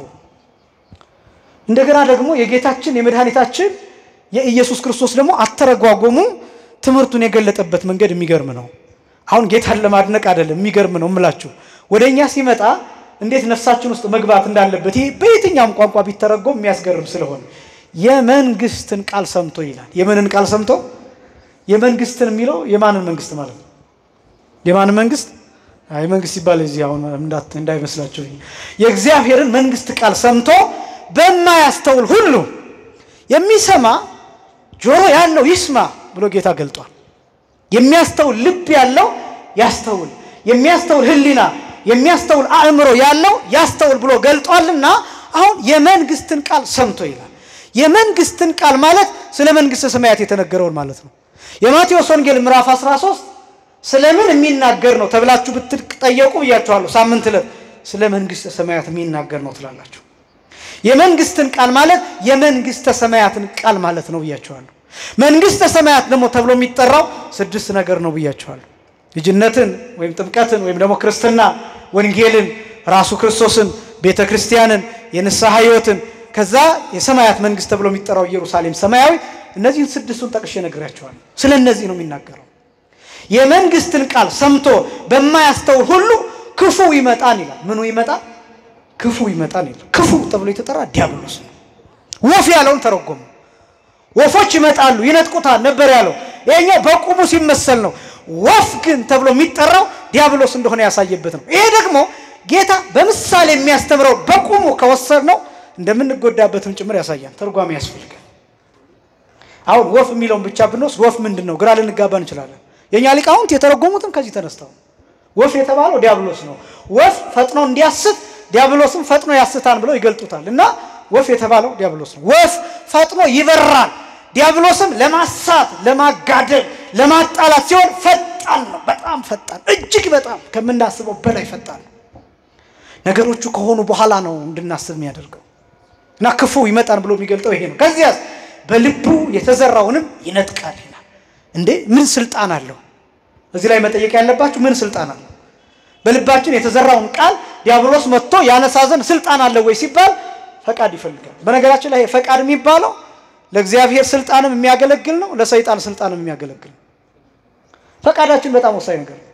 እንደገና ደግሞ የጌታችን የመድኃኒታችን የኢየሱስ ክርስቶስ ደግሞ አተረጓጎሙ ትምህርቱን የገለጠበት መንገድ የሚገርም ነው። አሁን ጌታን ለማድነቅ አይደለም፣ የሚገርም ነው እምላችሁ። ወደ እኛ ሲመጣ እንዴት ነፍሳችን ውስጥ መግባት እንዳለበት ይሄ በየትኛውም ቋንቋ ቢተረጎም የሚያስገርም ስለሆነ የመንግስትን ቃል ሰምቶ ይላል። የምንን ቃል ሰምቶ? የመንግስትን የሚለው የማንን መንግስት ማለት ነው? የማንን መንግስት? አይ መንግስት ሲባል እዚህ አሁን እንዳይመስላችሁ የእግዚአብሔርን መንግስት ቃል ሰምቶ በማያስተውል ሁሉ የሚሰማ ጆሮ ያለው ይስማ ብሎ ጌታ ገልጧል። የሚያስተውል ልብ ያለው ያስተውል፣ የሚያስተውል ሕሊና የሚያስተውል አእምሮ ያለው ያስተውል ብሎ ገልጧልና አሁን የመንግስትን ቃል ሰምቶ ይላል። የመንግስትን ቃል ማለት ስለ መንግስተ ሰማያት የተነገረውን ማለት ነው። የማቴዎስ ወንጌል ምዕራፍ 13 ስለምን የሚናገር ነው ተብላችሁ ብትጠየቁ ብያችኋለሁ። ሳምንት ዕለት ስለ መንግስተ ሰማያት የሚናገር ነው ትላላችሁ። የመንግስትን ቃል ማለት የመንግስተ ሰማያትን ቃል ማለት ነው ብያችኋለሁ። መንግስተ ሰማያት ደግሞ ተብሎ የሚጠራው ስድስት ነገር ነው ብያችኋለሁ። ልጅነትን ወይም ጥምቀትን ወይም ደግሞ ክርስትና፣ ወንጌልን፣ ራሱ ክርስቶስን፣ ቤተ ክርስቲያንን፣ የንስሐ ህይወትን ከዛ የሰማያት መንግስት ተብሎ የሚጠራው ኢየሩሳሌም ሰማያዊ። እነዚህን ስድስቱን ጠቅሼ ነግራቸዋለሁ። ስለ እነዚህ ነው የሚናገረው። የመንግስትን ቃል ሰምቶ በማያስተውል ሁሉ ክፉ ይመጣን ይላል። ምኑ ይመጣል? ክፉ ይመጣን ይላል። ክፉ ተብሎ የተጠራ ዲያብሎስ ነው። ወፍ ያለውን ተረጎሙ። ወፎች ይመጣሉ ይነጥቁታል ነበር ያለው። ይሄኛው በቁሙ ሲመሰል ነው። ወፍ ግን ተብሎ የሚጠራው ዲያብሎስ እንደሆነ ያሳየበት ነው። ይሄ ደግሞ ጌታ በምሳሌ የሚያስተምረው በቁሙ ከወሰድ ነው እንደምንጎዳበትም ጭምር ያሳያል። ተርጓሚ ያስፈልጋል። አሁን ወፍ የሚለውን ብቻ ብንወስድ ወፍ ምንድን ነው ግራ ልንጋባ እንችላለን። የእኛ ሊቃውንት የተረጎሙትም ከዚህ ተነስተው ወፍ የተባለው ዲያብሎስ ነው። ወፍ ፈጥኖ እንዲያስት ዲያብሎስም ፈጥኖ ያስታን ብለው ይገልጡታል። እና ወፍ የተባለው ዲያብሎስ ነው። ወፍ ፈጥኖ ይበራል፣ ዲያብሎስም ለማሳት፣ ለማጋደል፣ ለማጣላት ሲሆን ፈጣን ነው። በጣም ፈጣን፣ እጅግ በጣም ከምናስበው በላይ ፈጣን ነው። ነገሮቹ ከሆኑ በኋላ ነው እንድናስብ የሚያደርገው እና ክፉ ይመጣን ብሎ የሚገልጠው ይሄ ነው። ከዚያስ በልቡ የተዘራውንም ይነጥቃል ይላል። እንዴ ምን ስልጣን አለው? እዚህ ላይ መጠየቅ ያለባችሁ ምን ስልጣን አለው? በልባችን የተዘራውን ቃል ዲያብሎስ መጥቶ ያነሳ ዘንድ ስልጣን አለው ወይ ሲባል ፈቃድ ይፈልጋል። በነገራችን ላይ ፈቃድ የሚባለው ለእግዚአብሔር ስልጣንም የሚያገለግል ነው፣ ለሰይጣን ስልጣንም የሚያገለግል ነው። ፈቃዳችን በጣም ወሳኝ ነገር ነው።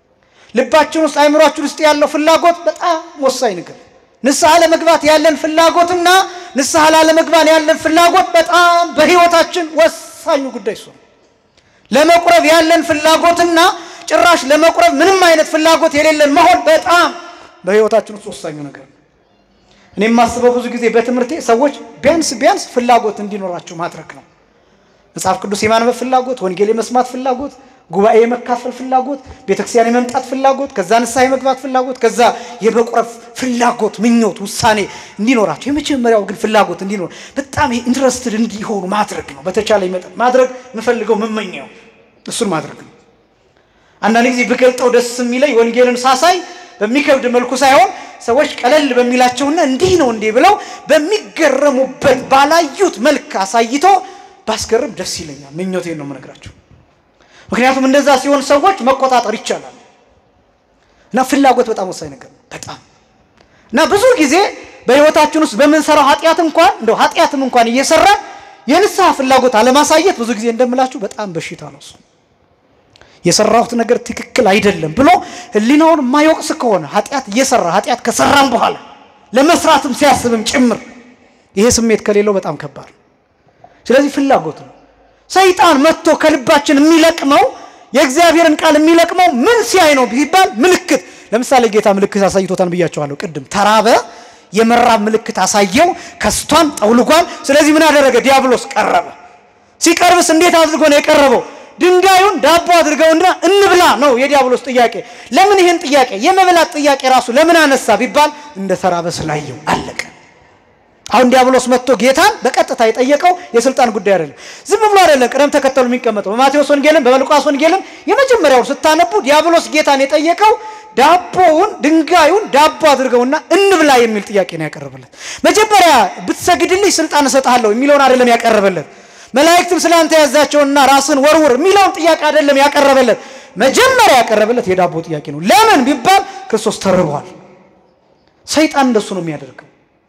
ልባችን ውስጥ አይምሯችን ውስጥ ያለው ፍላጎት በጣም ወሳኝ ነገር ንስሐ ለመግባት ያለን ፍላጎትና ንስሐ ላለመግባት ያለን ፍላጎት በጣም በሕይወታችን ወሳኙ ጉዳይ እሱ ነው። ለመቁረብ ያለን ፍላጎትና ጭራሽ ለመቁረብ ምንም አይነት ፍላጎት የሌለን መሆን በጣም በሕይወታችን ውስጥ ወሳኙ ነገር ነው። እኔ የማስበው ብዙ ጊዜ በትምህርቴ ሰዎች ቢያንስ ቢያንስ ፍላጎት እንዲኖራቸው ማድረግ ነው። መጽሐፍ ቅዱስ የማንበብ ፍላጎት፣ ወንጌል የመስማት ፍላጎት፣ ጉባኤ የመካፈል ፍላጎት፣ ቤተክርስቲያን የመምጣት ፍላጎት፣ ከዛ ንስሐ የመግባት ፍላጎት፣ ከዛ የመቁረብ ፍላጎት፣ ምኞት፣ ውሳኔ እንዲኖራቸው የመጀመሪያው ግን ፍላጎት እንዲኖር በጣም ኢንትረስትድ እንዲሆኑ ማድረግ ነው። በተቻለ መጠን ማድረግ የምፈልገው የምመኘው እሱን ማድረግ ነው። አንዳንድ ጊዜ ብገልጠው ደስ የሚለኝ ወንጌልን ሳሳይ በሚከብድ መልኩ ሳይሆን ሰዎች ቀለል በሚላቸውና እንዲህ ነው እንዲህ ብለው በሚገረሙበት ባላዩት መልክ አሳይቶ ባስገርም ደስ ይለኛል። ምኞቴን ነው የምነግራቸው። ምክንያቱም እንደዛ ሲሆን ሰዎች መቆጣጠር ይቻላል። እና ፍላጎት በጣም ወሳኝ ነገር ነው። በጣም እና ብዙ ጊዜ በሕይወታችን ውስጥ በምንሰራው ኃጢአት እንኳን እንደው ኃጢአትም እንኳን እየሰራ የንስሐ ፍላጎት አለማሳየት ብዙ ጊዜ እንደምላችሁ በጣም በሽታ ነው እሱ የሰራሁት ነገር ትክክል አይደለም ብሎ ሕሊናውን የማይወቅስ ከሆነ ኃጢአት እየሰራ ኃጢአት ከሰራም በኋላ ለመስራትም ሲያስብም ጭምር ይሄ ስሜት ከሌለው በጣም ከባድ ነው። ስለዚህ ፍላጎት ነው። ሰይጣን መጥቶ ከልባችን የሚለቅመው የእግዚአብሔርን ቃል የሚለቅመው ምን ሲያይ ነው ቢባል ምልክት። ለምሳሌ ጌታ ምልክት አሳይቶታን ብያቸዋለሁ ቅድም። ተራበ፣ የመራብ ምልክት አሳየው፣ ከስቷን ጠውልጓል። ስለዚህ ምን አደረገ? ዲያብሎስ ቀረበ። ሲቀርብስ እንዴት አድርጎ ነው የቀረበው? ድንጋዩን ዳቦ አድርገውና እንብላ ነው የዲያብሎስ ጥያቄ። ለምን ይህን ጥያቄ የመብላት ጥያቄ ራሱ ለምን አነሳ ቢባል እንደ ተራበ ስላየው አለቀ። አሁን ዲያብሎስ መጥቶ ጌታን በቀጥታ የጠየቀው የስልጣን ጉዳይ አይደለም። ዝም ብሎ አይደለም ቅደም ተከተሉ የሚቀመጠው። በማቴዎስ ወንጌልም በሉቃስ ወንጌልም የመጀመሪያውን ስታነቡ ዲያብሎስ ጌታን የጠየቀው ዳቦውን ድንጋዩን ዳቦ አድርገውና እንብላ የሚል ጥያቄ ነው ያቀረበለት። መጀመሪያ ብትሰግድልኝ ስልጣን እሰጥሃለሁ የሚለውን አይደለም ያቀረበለት። መላእክትም ስለ አንተ ያዛቸውና ራስን ወርውር የሚለውን ጥያቄ አይደለም ያቀረበለት። መጀመሪያ ያቀረበለት የዳቦ ጥያቄ ነው። ለምን ቢባል ክርስቶስ ተርቧል። ሰይጣን እንደሱ ነው የሚያደርገው።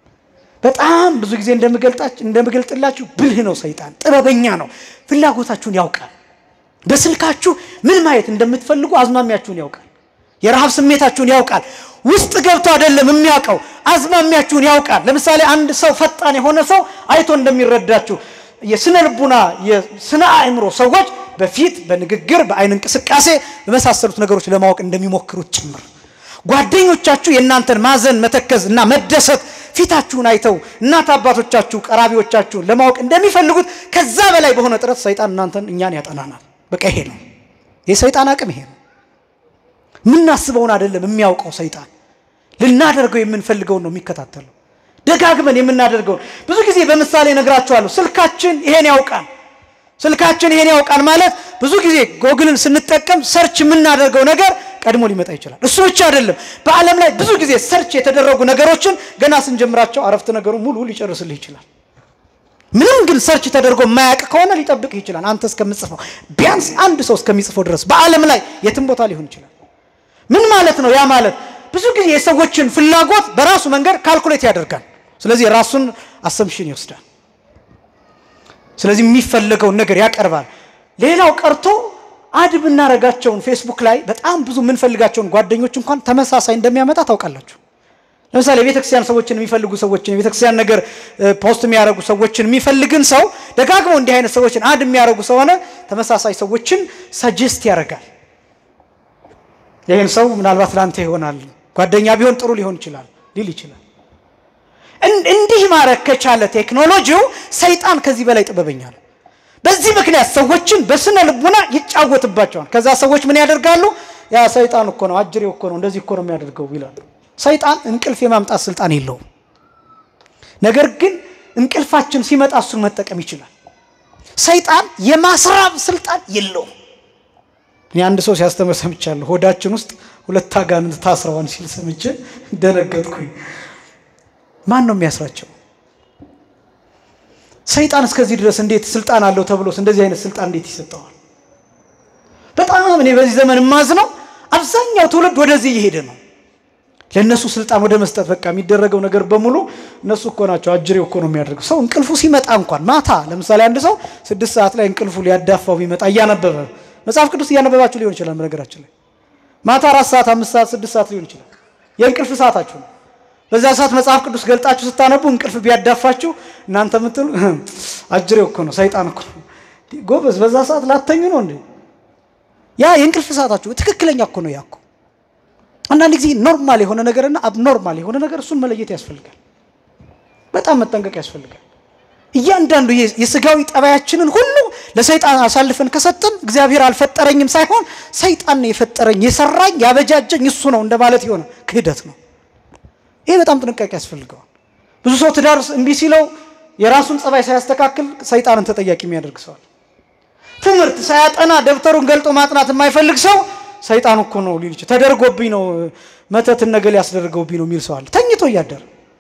በጣም ብዙ ጊዜ እንደምገልጥላችሁ ብልህ ነው ሰይጣን፣ ጥበበኛ ነው። ፍላጎታችሁን ያውቃል። በስልካችሁ ምን ማየት እንደምትፈልጉ አዝማሚያችሁን ያውቃል። የረሃብ ስሜታችሁን ያውቃል። ውስጥ ገብቶ አይደለም የሚያውቀው፣ አዝማሚያችሁን ያውቃል። ለምሳሌ አንድ ሰው ፈጣን የሆነ ሰው አይቶ እንደሚረዳችሁ የስነ ልቡና የስነ አእምሮ ሰዎች በፊት በንግግር በአይን እንቅስቃሴ በመሳሰሉት ነገሮች ለማወቅ እንደሚሞክሩት ጭምር ጓደኞቻችሁ የእናንተን ማዘን መተከዝ እና መደሰት ፊታችሁን አይተው እናት አባቶቻችሁ ቀራቢዎቻችሁን ለማወቅ እንደሚፈልጉት ከዛ በላይ በሆነ ጥረት ሰይጣን እናንተን እኛን ያጠናናል። በቃ ይሄ ነው የሰይጣን አቅም፣ ይሄ ነው። የምናስበውን አይደለም የሚያውቀው ሰይጣን፣ ልናደርገው የምንፈልገውን ነው የሚከታተለው። ደጋግመን የምናደርገውን ብዙ ጊዜ በምሳሌ ነግራችኋለሁ። ስልካችን ይሄን ያውቃል። ስልካችን ይሄን ያውቃል ማለት ብዙ ጊዜ ጎግልን ስንጠቀም ሰርች የምናደርገው ነገር ቀድሞ ሊመጣ ይችላል። እሱ ብቻ አይደለም። በዓለም ላይ ብዙ ጊዜ ሰርች የተደረጉ ነገሮችን ገና ስንጀምራቸው አረፍተ ነገሩ ሙሉ ሊጨርስልህ ይችላል። ምንም ግን ሰርች ተደርጎ የማያውቅ ከሆነ ሊጠብቅህ ይችላል። አንተ እስከምጽፈው ቢያንስ አንድ ሰው እስከሚጽፈው ድረስ በዓለም ላይ የትም ቦታ ሊሆን ይችላል። ምን ማለት ነው? ያ ማለት ብዙ ጊዜ የሰዎችን ፍላጎት በራሱ መንገድ ካልኩሌት ያደርጋል። ስለዚህ የራሱን አሰምሽን ይወስዳል። ስለዚህ የሚፈለገውን ነገር ያቀርባል። ሌላው ቀርቶ አድ ብናረጋቸውን ፌስቡክ ላይ በጣም ብዙ የምንፈልጋቸውን ጓደኞች እንኳን ተመሳሳይ እንደሚያመጣ ታውቃላችሁ። ለምሳሌ የቤተክርስቲያን ሰዎችን የሚፈልጉ ሰዎችን የቤተክርስቲያን ነገር ፖስት የሚያደርጉ ሰዎችን የሚፈልግን ሰው ደጋግመው እንዲህ አይነት ሰዎችን አድ የሚያደርጉ ሰሆነ ተመሳሳይ ሰዎችን ሰጀስት ያደርጋል። ይህን ሰው ምናልባት ለአንተ ይሆናል፣ ጓደኛ ቢሆን ጥሩ ሊሆን ይችላል ሊል ይችላል። እንዲህ ማድረግ ከቻለ ቴክኖሎጂው ሰይጣን ከዚህ በላይ ጥበበኛ ነው። በዚህ ምክንያት ሰዎችን በስነ ልቡና ይጫወትባቸዋል። ከዛ ሰዎች ምን ያደርጋሉ? ያ ሰይጣን እኮ ነው፣ አጅሬው እኮ ነው፣ እንደዚህ እኮ ነው የሚያደርገው ይላሉ። ሰይጣን እንቅልፍ የማምጣት ስልጣን የለውም። ነገር ግን እንቅልፋችን ሲመጣ እሱን መጠቀም ይችላል። ሰይጣን የማስራብ ስልጣን የለውም። እኔ አንድ ሰው ሲያስተምር ሰምቻለሁ። ሆዳችን ውስጥ ሁለት አጋንንት ታስረዋን ሲል ሰምቼ ደነገጥኩኝ። ማን ነው የሚያስራቸው? ሰይጣን እስከዚህ ድረስ እንዴት ስልጣን አለው ተብሎስ እንደዚህ አይነት ስልጣን እንዴት ይሰጠዋል? በጣም እኔ በዚህ ዘመን የማዝነው አብዛኛው ትውልድ ወደዚህ እየሄደ ነው። ለእነሱ ስልጣን ወደ መስጠት በቃ የሚደረገው ነገር በሙሉ እነሱ እኮ ናቸው። አጅሬው እኮ ነው የሚያደርገው። ሰው እንቅልፉ ሲመጣ እንኳን ማታ ለምሳሌ አንድ ሰው ስድስት ሰዓት ላይ እንቅልፉ ሊያዳፋው ቢመጣ እያነበበ መጽሐፍ ቅዱስ እያነበባችሁ ሊሆን ይችላል። በነገራችን ላይ ማታ አራት ሰዓት፣ አምስት ሰዓት፣ ስድስት ሰዓት ሊሆን ይችላል። የእንቅልፍ ሰዓታችሁ ነው። በዛ ሰዓት መጽሐፍ ቅዱስ ገልጣችሁ ስታነቡ እንቅልፍ ቢያዳፋችሁ እናንተ የምትሉ አጅሬው እኮ ነው ሰይጣን እኮ ነው። ጎበዝ፣ በዛ ሰዓት ላተኙ ነው እንዴ? ያ የእንቅልፍ ሰዓታችሁ ትክክለኛ እኮ ነው። ያ እኮ አንዳንድ ጊዜ ኖርማል የሆነ ነገርና አብኖርማል የሆነ ነገር እሱን መለየት ያስፈልጋል። በጣም መጠንቀቅ ያስፈልጋል። እያንዳንዱ የስጋዊ ጠባያችንን ሁሉ ለሰይጣን አሳልፈን ከሰጥን እግዚአብሔር አልፈጠረኝም ሳይሆን ሰይጣን ነው የፈጠረኝ የሰራኝ ያበጃጀኝ እሱ ነው እንደማለት የሆነ ክህደት ነው። ይሄ በጣም ጥንቃቄ ያስፈልገዋል። ብዙ ሰው ትዳር እምቢ ሲለው የራሱን ጸባይ ሳያስተካክል ሰይጣንን ተጠያቂ የሚያደርግ ሰዋል። ትምህርት ሳያጠና ደብተሩን ገልጦ ማጥናት የማይፈልግ ሰው ሰይጣን እኮ ነው ሊል ይችላል። ተደርጎብኝ ነው መተትን ነገር ያስደረገውብኝ ነው የሚል ሰው አለ። ተኝቶ እያደረ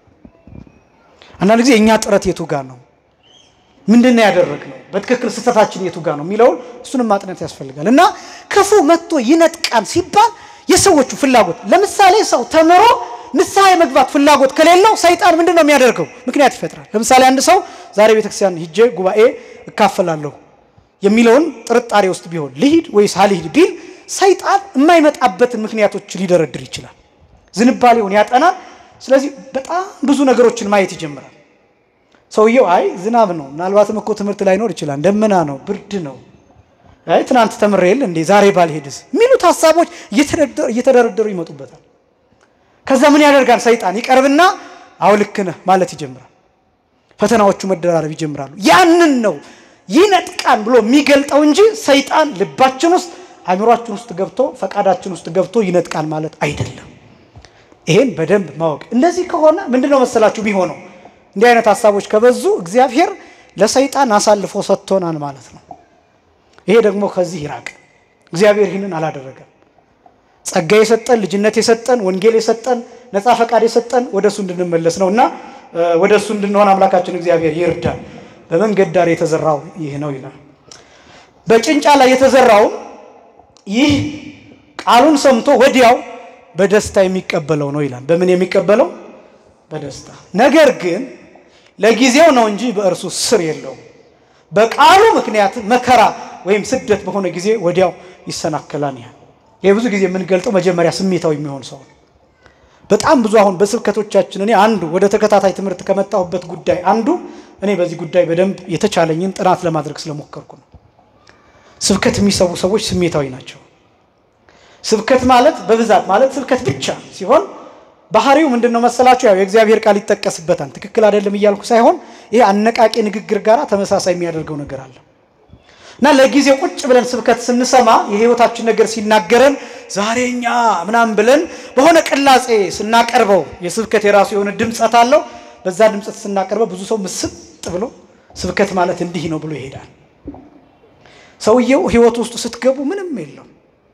አንዳንድ ጊዜ የእኛ ጥረት የቱ ጋር ነው? ምንድን ነው ያደረግነው? በትክክል ስህተታችን የቱ ጋር ነው የሚለውን እሱንም ማጥናት ያስፈልጋል። እና ክፉ መጥቶ ይነጥቃል ሲባል የሰዎቹ ፍላጎት ለምሳሌ ሰው ተምሮ ንስሐ የመግባት ፍላጎት ከሌለው ሰይጣን ምንድን ነው የሚያደርገው? ምክንያት ይፈጥራል። ለምሳሌ አንድ ሰው ዛሬ ቤተክርስቲያን ሂጄ ጉባኤ እካፈላለሁ የሚለውን ጥርጣሬ ውስጥ ቢሆን ልሂድ ወይስ አልሂድ ቢል ሰይጣን የማይመጣበትን ምክንያቶች ሊደረድር ይችላል። ዝንባሌውን ያጠናል። ስለዚህ በጣም ብዙ ነገሮችን ማየት ይጀምራል። ሰውየው አይ ዝናብ ነው፣ ምናልባትም እኮ ትምህርት ላይኖር ይችላል፣ ደመና ነው፣ ብርድ ነው፣ አይ ትናንት ተምሬ የለ እንዴ ዛሬ ባልሄድስ የሚሉት ሀሳቦች እየተደረደሩ ይመጡበታል። ከዛ ምን ያደርጋል? ሰይጣን ይቀርብና አዎ ልክ ነህ ማለት ይጀምራል። ፈተናዎቹ መደራረብ ይጀምራሉ። ያንን ነው ይነጥቃን ብሎ የሚገልጠው እንጂ ሰይጣን ልባችን ውስጥ አእምሯችን ውስጥ ገብቶ ፈቃዳችን ውስጥ ገብቶ ይነጥቃል ማለት አይደለም። ይሄን በደንብ ማወቅ። እንደዚህ ከሆነ ምንድን ነው መሰላችሁ የሚሆነው? እንዲህ አይነት ሀሳቦች ከበዙ እግዚአብሔር ለሰይጣን አሳልፎ ሰጥቶናል ማለት ነው። ይሄ ደግሞ ከዚህ ይራቅ። እግዚአብሔር ይህንን አላደረገም። ጸጋ የሰጠን ልጅነት የሰጠን ወንጌል የሰጠን ነፃ ፈቃድ የሰጠን ወደ እሱ እንድንመለስ ነው እና ወደ እሱ እንድንሆን አምላካችን እግዚአብሔር ይርዳል። በመንገድ ዳር የተዘራው ይህ ነው ይላል። በጭንጫ ላይ የተዘራው ይህ ቃሉን ሰምቶ ወዲያው በደስታ የሚቀበለው ነው ይላል። በምን የሚቀበለው? በደስታ ነገር ግን ለጊዜው ነው እንጂ በእርሱ ስር የለውም። በቃሉ ምክንያት መከራ ወይም ስደት በሆነ ጊዜ ወዲያው ይሰናከላል። ያህል ይህ ብዙ ጊዜ የምንገልጠው መጀመሪያ ስሜታዊ የሚሆን ሰው ነው። በጣም ብዙ አሁን በስብከቶቻችን እኔ አንዱ ወደ ተከታታይ ትምህርት ከመጣሁበት ጉዳይ አንዱ እኔ በዚህ ጉዳይ በደንብ የተቻለኝን ጥናት ለማድረግ ስለሞከርኩ ነው። ስብከት የሚሰቡ ሰዎች ስሜታዊ ናቸው። ስብከት ማለት በብዛት ማለት ስብከት ብቻ ሲሆን ባህሪው ምንድን ነው መሰላችሁ? ያው የእግዚአብሔር ቃል ይጠቀስበታል። ትክክል አይደለም እያልኩ ሳይሆን ይሄ አነቃቂ ንግግር ጋር ተመሳሳይ የሚያደርገው ነገር አለ እና ለጊዜው ቁጭ ብለን ስብከት ስንሰማ የህይወታችን ነገር ሲናገረን ዛሬ እኛ ምናምን ብለን በሆነ ቅላጼ ስናቀርበው የስብከት የራሱ የሆነ ድምፀት አለው። በዛ ድምፀት ስናቀርበው ብዙ ሰው ምስጥ ብሎ ስብከት ማለት እንዲህ ነው ብሎ ይሄዳል። ሰውየው ህይወት ውስጥ ስትገቡ ምንም የለው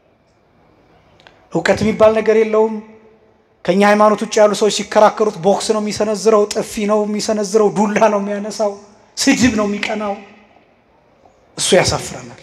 እውቀት የሚባል ነገር የለውም። ከኛ ሃይማኖት ውጭ ያሉ ሰዎች ሲከራከሩት ቦክስ ነው የሚሰነዝረው፣ ጥፊ ነው የሚሰነዝረው፣ ዱላ ነው የሚያነሳው፣ ስድብ ነው የሚቀናው። እሱ ያሳፍረናል።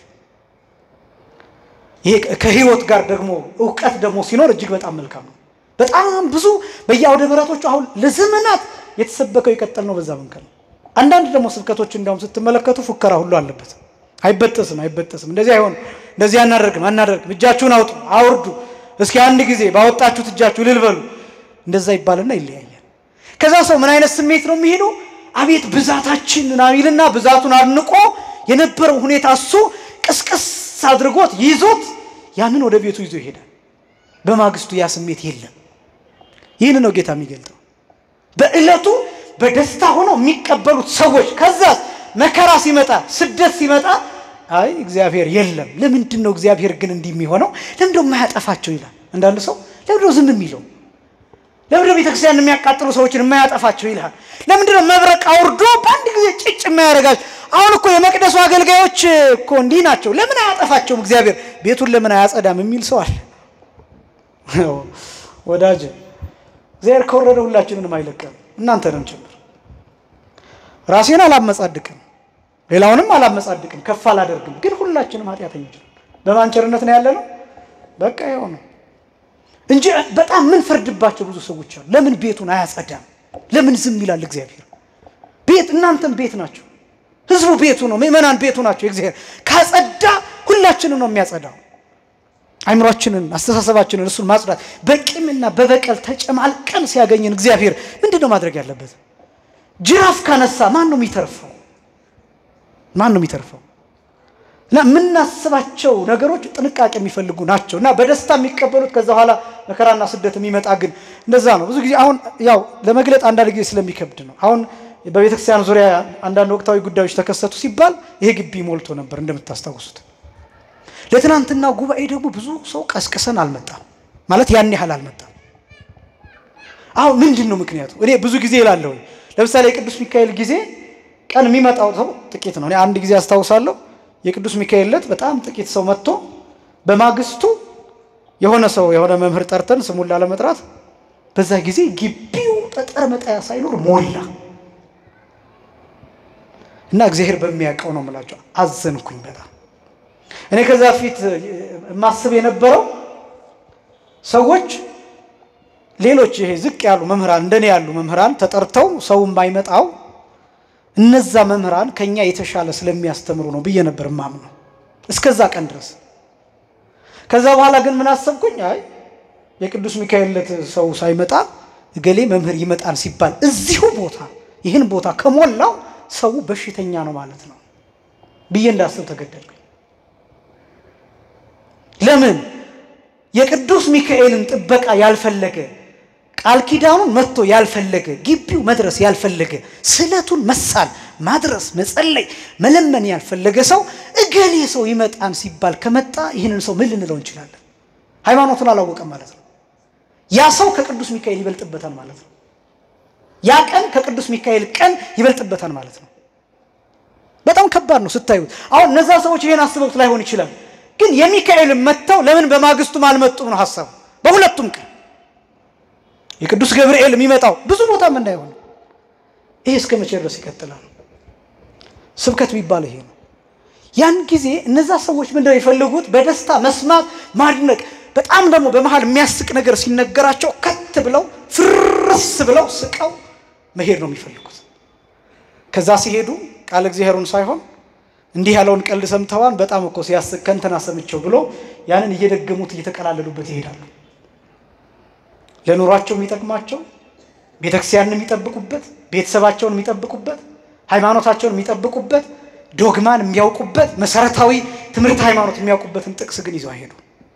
ይሄ ከህይወት ጋር ደግሞ እውቀት ደግሞ ሲኖር እጅግ በጣም መልካም ነው። በጣም ብዙ በየአውደ ምሕረቶቹ አሁን ለዘመናት የተሰበከው የቀጠል ነው በዛ መንከል ነው። አንዳንድ ደግሞ ስብከቶች እንዲያውም ስትመለከቱ ፉከራ ሁሉ አለበት። አይበጠስም፣ አይበጠስም፣ እንደዚህ አይሆንም፣ እንደዚህ አናደርግም፣ አናደርግም፣ እጃችሁን አውጡ፣ አውርዱ እስኪ አንድ ጊዜ ባወጣችሁት እጃችሁ ልልበሉ እንደዛ ይባልና ይለያያል። ከዛ ሰው ምን አይነት ስሜት ነው የሚሄደው? አቤት ብዛታችን ናሚልና ብዛቱን አድንቆ የነበረው ሁኔታ እሱ ቅስቅስ አድርጎት ይዞት ያንን ወደ ቤቱ ይዞ ይሄዳል። በማግስቱ ያ ስሜት የለም። ይህን ነው ጌታ የሚገልጠው። በዕለቱ በደስታ ሆነው የሚቀበሉት ሰዎች ከዛ መከራ ሲመጣ ስደት ሲመጣ አይ እግዚአብሔር የለም። ለምንድን ነው እግዚአብሔር ግን እንዲህ የሚሆነው? ለምንድነው የማያጠፋቸው ይላል። አንዳንድ ሰው ለምንድነው ዝም የሚለው? ለምንድነው ቤተክርስቲያን የሚያቃጥሉ ሰዎችን የማያጠፋቸው ይልሃል። ለምንድነው መብረቅ አውርዶ በአንድ ጊዜ ጭጭ የማያደርጋቸው? አሁን እኮ የመቅደሱ አገልጋዮች እኮ እንዲህ ናቸው። ለምን አያጠፋቸውም እግዚአብሔር? ቤቱን ለምን አያጸዳም የሚል ሰው አለ። ወዳጅ እግዚአብሔር ከወረደ ሁላችንንም አይለቀም፣ እናንተንም ጭምር። ራሴን አላመጻድቅም፣ ሌላውንም አላመጻድቅም፣ ከፍ አላደርግም። ግን ሁላችንም ኃጢአተኞች ነን። በማን ቸርነት ነው ያለ ነው? በቃ ይኸው ነው እንጂ በጣም ምን ፈርድባቸው ብዙ ሰዎች አሉ። ለምን ቤቱን አያጸዳም? ለምን ዝም ይላል እግዚአብሔር? ቤት እናንተም ቤት ናቸው። ህዝቡ ቤቱ ነው። ምእመናን ቤቱ ናቸው። እግዚአብሔር ካጸዳ ሁላችንን ነው የሚያጸዳው። አይምሯችንን፣ አስተሳሰባችንን እሱን ማጽዳት። በቂምና በበቀል ተጨማልቀን ሲያገኝን እግዚአብሔር ምንድን ነው ማድረግ ያለበት? ጅራፍ ካነሳ ማን ነው የሚተርፈው? ማን ነው የሚተርፈው? እና የምናስባቸው ነገሮች ጥንቃቄ የሚፈልጉ ናቸው እና በደስታ የሚቀበሉት ከዛ በኋላ መከራና ስደት የሚመጣ ግን እንደዛ ነው። ብዙ ጊዜ አሁን ያው ለመግለጥ አንዳንድ ጊዜ ስለሚከብድ ነው። አሁን በቤተክርስቲያን ዙሪያ አንዳንድ ወቅታዊ ጉዳዮች ተከሰቱ ሲባል ይሄ ግቢ ሞልቶ ነበር እንደምታስታውሱት። ለትናንትና ጉባኤ ደግሞ ብዙ ሰው ቀስቅሰን አልመጣም ማለት ያን ያህል አልመጣም። አሁን ምንድን ነው ምክንያቱ? እኔ ብዙ ጊዜ እላለሁ። ለምሳሌ የቅዱስ ሚካኤል ጊዜ ቀን የሚመጣው ሰው ጥቂት ነው። እኔ አንድ ጊዜ አስታውሳለሁ የቅዱስ ሚካኤል ዕለት በጣም ጥቂት ሰው መጥቶ በማግስቱ የሆነ ሰው የሆነ መምህር ጠርተን ስሙን ላለመጥራት በዛ ጊዜ ግቢው ጠጠር መጣያ ሳይኖር ሞላ እና እግዚአብሔር በሚያውቀው ነው የምላቸው። አዘንኩኝ በጣም እኔ ከዛ ፊት የማስብ የነበረው ሰዎች ሌሎች ይሄ ዝቅ ያሉ መምህራን እንደኔ ያሉ መምህራን ተጠርተው ሰው የማይመጣው እነዛ መምህራን ከኛ የተሻለ ስለሚያስተምሩ ነው ብዬ ነበር ማምነው እስከዛ ቀን ድረስ። ከዛ በኋላ ግን ምን አሰብኩኝ፣ አይ የቅዱስ ሚካኤል ዕለት ሰው ሳይመጣ እገሌ መምህር ይመጣል ሲባል እዚሁ ቦታ ይህን ቦታ ከሞላው ሰው በሽተኛ ነው ማለት ነው ብዬ እንዳስብ ተገደድኩኝ። ለምን የቅዱስ ሚካኤልን ጥበቃ ያልፈለገ ቃል ኪዳኑን መጥቶ ያልፈለገ ግቢው መድረስ ያልፈለገ ስዕለቱን መሳል ማድረስ መጸለይ መለመን ያልፈለገ ሰው እገሌ ሰው ይመጣን ሲባል ከመጣ ይህንን ሰው ምን ልንለው እንችላለን? ሃይማኖቱን አላወቀም ማለት ነው። ያ ሰው ከቅዱስ ሚካኤል ይበልጥበታል ማለት ነው። ያ ቀን ከቅዱስ ሚካኤል ቀን ይበልጥበታል ማለት ነው። በጣም ከባድ ነው ስታዩት። አሁን እነዛ ሰዎች ይሄን አስበውት ላይሆን ይችላል፣ ግን የሚካኤልን መጥተው ለምን በማግስቱም አልመጡም ነው ሀሳቡ በሁለቱም ቀን የቅዱስ ገብርኤል የሚመጣው ብዙ ቦታ የምናየው ነው። ይሄ እስከ መቼ ድረስ ይቀጥላል? ስብከት የሚባል ይሄ ነው። ያን ጊዜ እነዛ ሰዎች ምንድነው የፈለጉት? በደስታ መስማት፣ ማድነቅ። በጣም ደግሞ በመሀል የሚያስቅ ነገር ሲነገራቸው ከት ብለው ፍርስ ብለው ስቀው መሄድ ነው የሚፈልጉት። ከዛ ሲሄዱ ቃል እግዚአብሔሩን ሳይሆን እንዲህ ያለውን ቀልድ ሰምተዋን በጣም እኮ ሲያስቅ ከንተና ሰምቸው ብሎ ያንን እየደገሙት እየተቀላለሉበት ይሄዳሉ። ለኑሯቸው የሚጠቅማቸው ቤተክርስቲያንን የሚጠብቁበት ቤተሰባቸውን የሚጠብቁበት ሃይማኖታቸውን የሚጠብቁበት ዶግማን የሚያውቁበት መሰረታዊ ትምህርት ሃይማኖት የሚያውቁበትን ጥቅስ ግን ይዘው አይሄዱ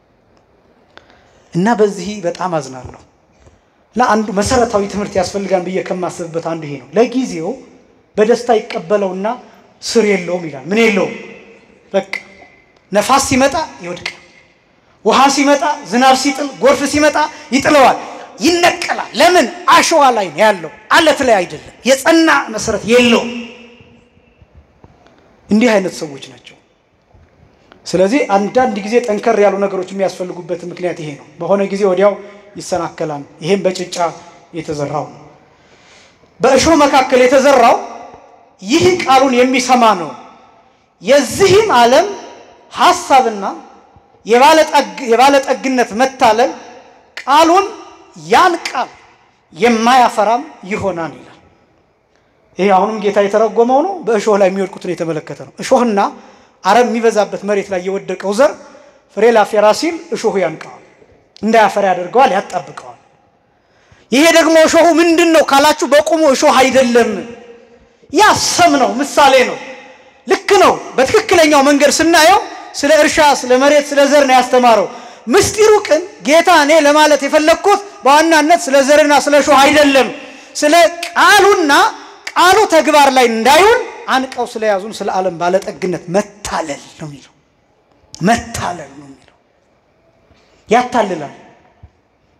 እና በዚህ በጣም አዝናለሁ። ለአንዱ መሰረታዊ ትምህርት ያስፈልጋን ብዬ ከማስብበት አንዱ ይሄ ነው። ለጊዜው በደስታ ይቀበለውና ስር የለውም ይላል። ምን የለውም? በቃ ነፋስ ሲመጣ ይወድቃል። ውሃ ሲመጣ፣ ዝናብ ሲጥል፣ ጎርፍ ሲመጣ ይጥለዋል፣ ይነቀላል። ለምን? አሸዋ ላይ ነው ያለው፣ አለት ላይ አይደለም። የጸና መሰረት የለውም። እንዲህ አይነት ሰዎች ናቸው። ስለዚህ አንዳንድ ጊዜ ጠንከር ያሉ ነገሮች የሚያስፈልጉበት ምክንያት ይሄ ነው። በሆነ ጊዜ ወዲያው ይሰናከላል። ይሄም በጭጫ የተዘራው ነው። በእሾህ መካከል የተዘራው ይህ ቃሉን የሚሰማ ነው። የዚህም ዓለም ሐሳብና የባለጠግነት መታለል ቃሉን ያን ቃል የማያፈራም ይሆናል ይላል። ይሄ አሁንም ጌታ የተረጎመው ነው። በእሾህ ላይ የሚወድቁትን የተመለከተ ነው። እሾህና አረም የሚበዛበት መሬት ላይ የወደቀው ዘር ፍሬ ላፈራ ሲል እሾሁ ያንቀዋል፣ እንዳያፈራ ያደርገዋል፣ ያጣብቀዋል። ይሄ ደግሞ እሾሁ ምንድን ነው ካላችሁ በቁሙ እሾህ አይደለም፣ ያ ሰም ነው፣ ምሳሌ ነው። ልክ ነው። በትክክለኛው መንገድ ስናየው ስለ እርሻ፣ ስለ መሬት፣ ስለ ዘር ነው ያስተማረው። ምስጢሩ ግን ጌታ እኔ ለማለት የፈለግኩት በዋናነት ስለ ዘርና ስለ እሾህ አይደለም፣ ስለ ቃሉና ቃሉ ተግባር ላይ እንዳይውል አንቀው ስለያዙን ስለ ዓለም ባለጠግነት መታለል ነው የሚለው። መታለል ነው የሚለው። ያታልላል።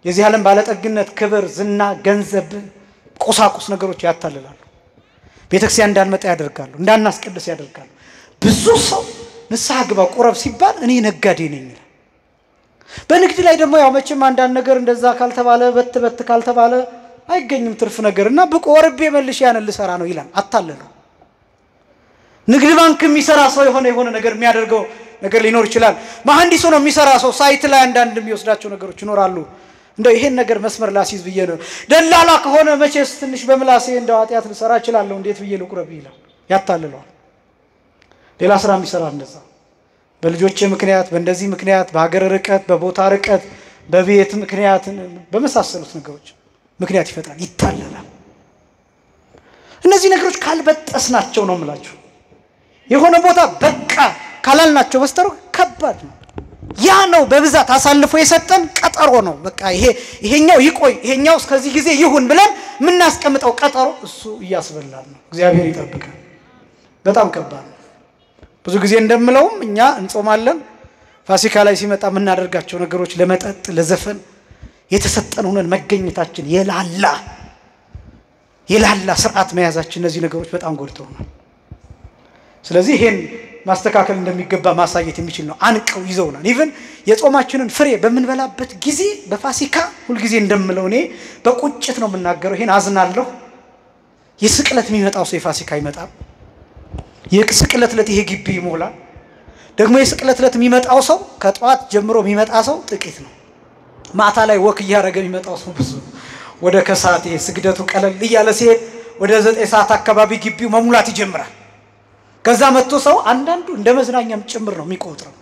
የዚህ ዓለም ባለጠግነት፣ ክብር፣ ዝና፣ ገንዘብ፣ ቁሳቁስ ነገሮች ያታልላሉ። ቤተክርስቲያን እንዳንመጣ ያደርጋሉ፣ እንዳናስቀድስ ያደርጋሉ። ብዙ ሰው ንስሐ ግባ ቁረብ ሲባል እኔ ነጋዴ ነኝ ይላል። በንግድ ላይ ደግሞ ያው መቼም አንዳንድ ነገር እንደዛ ካልተባለ በት በት ካልተባለ አይገኝም ትርፍ ነገር እና ብቆ ወርቤ መልሼ ያንን ልሰራ ነው ይላል። አታለለው። ንግድ ባንክ የሚሰራ ሰው የሆነ የሆነ ነገር የሚያደርገው ነገር ሊኖር ይችላል። መሐንዲስ ሆኖ የሚሰራ ሰው ሳይት ላይ አንዳንድ የሚወስዳቸው ነገሮች ይኖራሉ። እንደው ይሄን ነገር መስመር ላሲዝ ብዬ ነው። ደላላ ከሆነ መቼስ ትንሽ በምላሴ እንደው ኃጢአት ልሰራ እችላለሁ፣ እንዴት ብዬ ልቁረብ ይላል። ያታልለዋል። ሌላ ስራ የሚሰራ እንደዛ በልጆቼ ምክንያት፣ በእንደዚህ ምክንያት፣ በሀገር ርቀት፣ በቦታ ርቀት፣ በቤት ምክንያት፣ በመሳሰሉት ነገሮች ምክንያት ይፈጥራል፣ ይታለላል። እነዚህ ነገሮች ካልበጠስናቸው ነው የምላችሁ የሆነ ቦታ በቃ ካላልናቸው በስተቀር ከባድ ነው። ያ ነው በብዛት አሳልፎ የሰጠን ቀጠሮ ነው። በቃ ይሄ ይሄኛው ይቆይ ይሄኛው እስከዚህ ጊዜ ይሁን ብለን የምናስቀምጠው ቀጠሮ እሱ እያስበላል ነው። እግዚአብሔር ይጠብቃል። በጣም ከባድ ነው። ብዙ ጊዜ እንደምለውም እኛ እንጾማለን። ፋሲካ ላይ ሲመጣ የምናደርጋቸው ነገሮች ለመጠጥ፣ ለዘፈን የተሰጠን ሆነን መገኘታችን የላላ የላላ ስርዓት መያዛችን እነዚህ ነገሮች በጣም ጎድተውናል። ስለዚህ ይሄን ማስተካከል እንደሚገባ ማሳየት የሚችል ነው። አንቀው ይዘውናል። ኢቨን የጾማችንን ፍሬ በምንበላበት ጊዜ በፋሲካ ሁልጊዜ እንደምለው እኔ በቁጭት ነው የምናገረው። ይሄን አዝናለሁ። የስቅለት የሚመጣው ሰው የፋሲካ ይመጣል። የስቅለት ዕለት ይሄ ግቢ ይሞላል። ደግሞ የስቅለት ዕለት የሚመጣው ሰው ከጠዋት ጀምሮ የሚመጣ ሰው ጥቂት ነው። ማታ ላይ ወክ እያደረገ የሚመጣው ሰው ብዙ ነው። ወደ ከሰዓት ይሄ ስግደቱ ቀለል እያለ ሲሄድ ወደ ዘጠኝ ሰዓት አካባቢ ግቢው መሙላት ይጀምራል። ከዛ መጥቶ ሰው አንዳንዱ እንደ መዝናኛም ጭምር ነው የሚቆጥረው።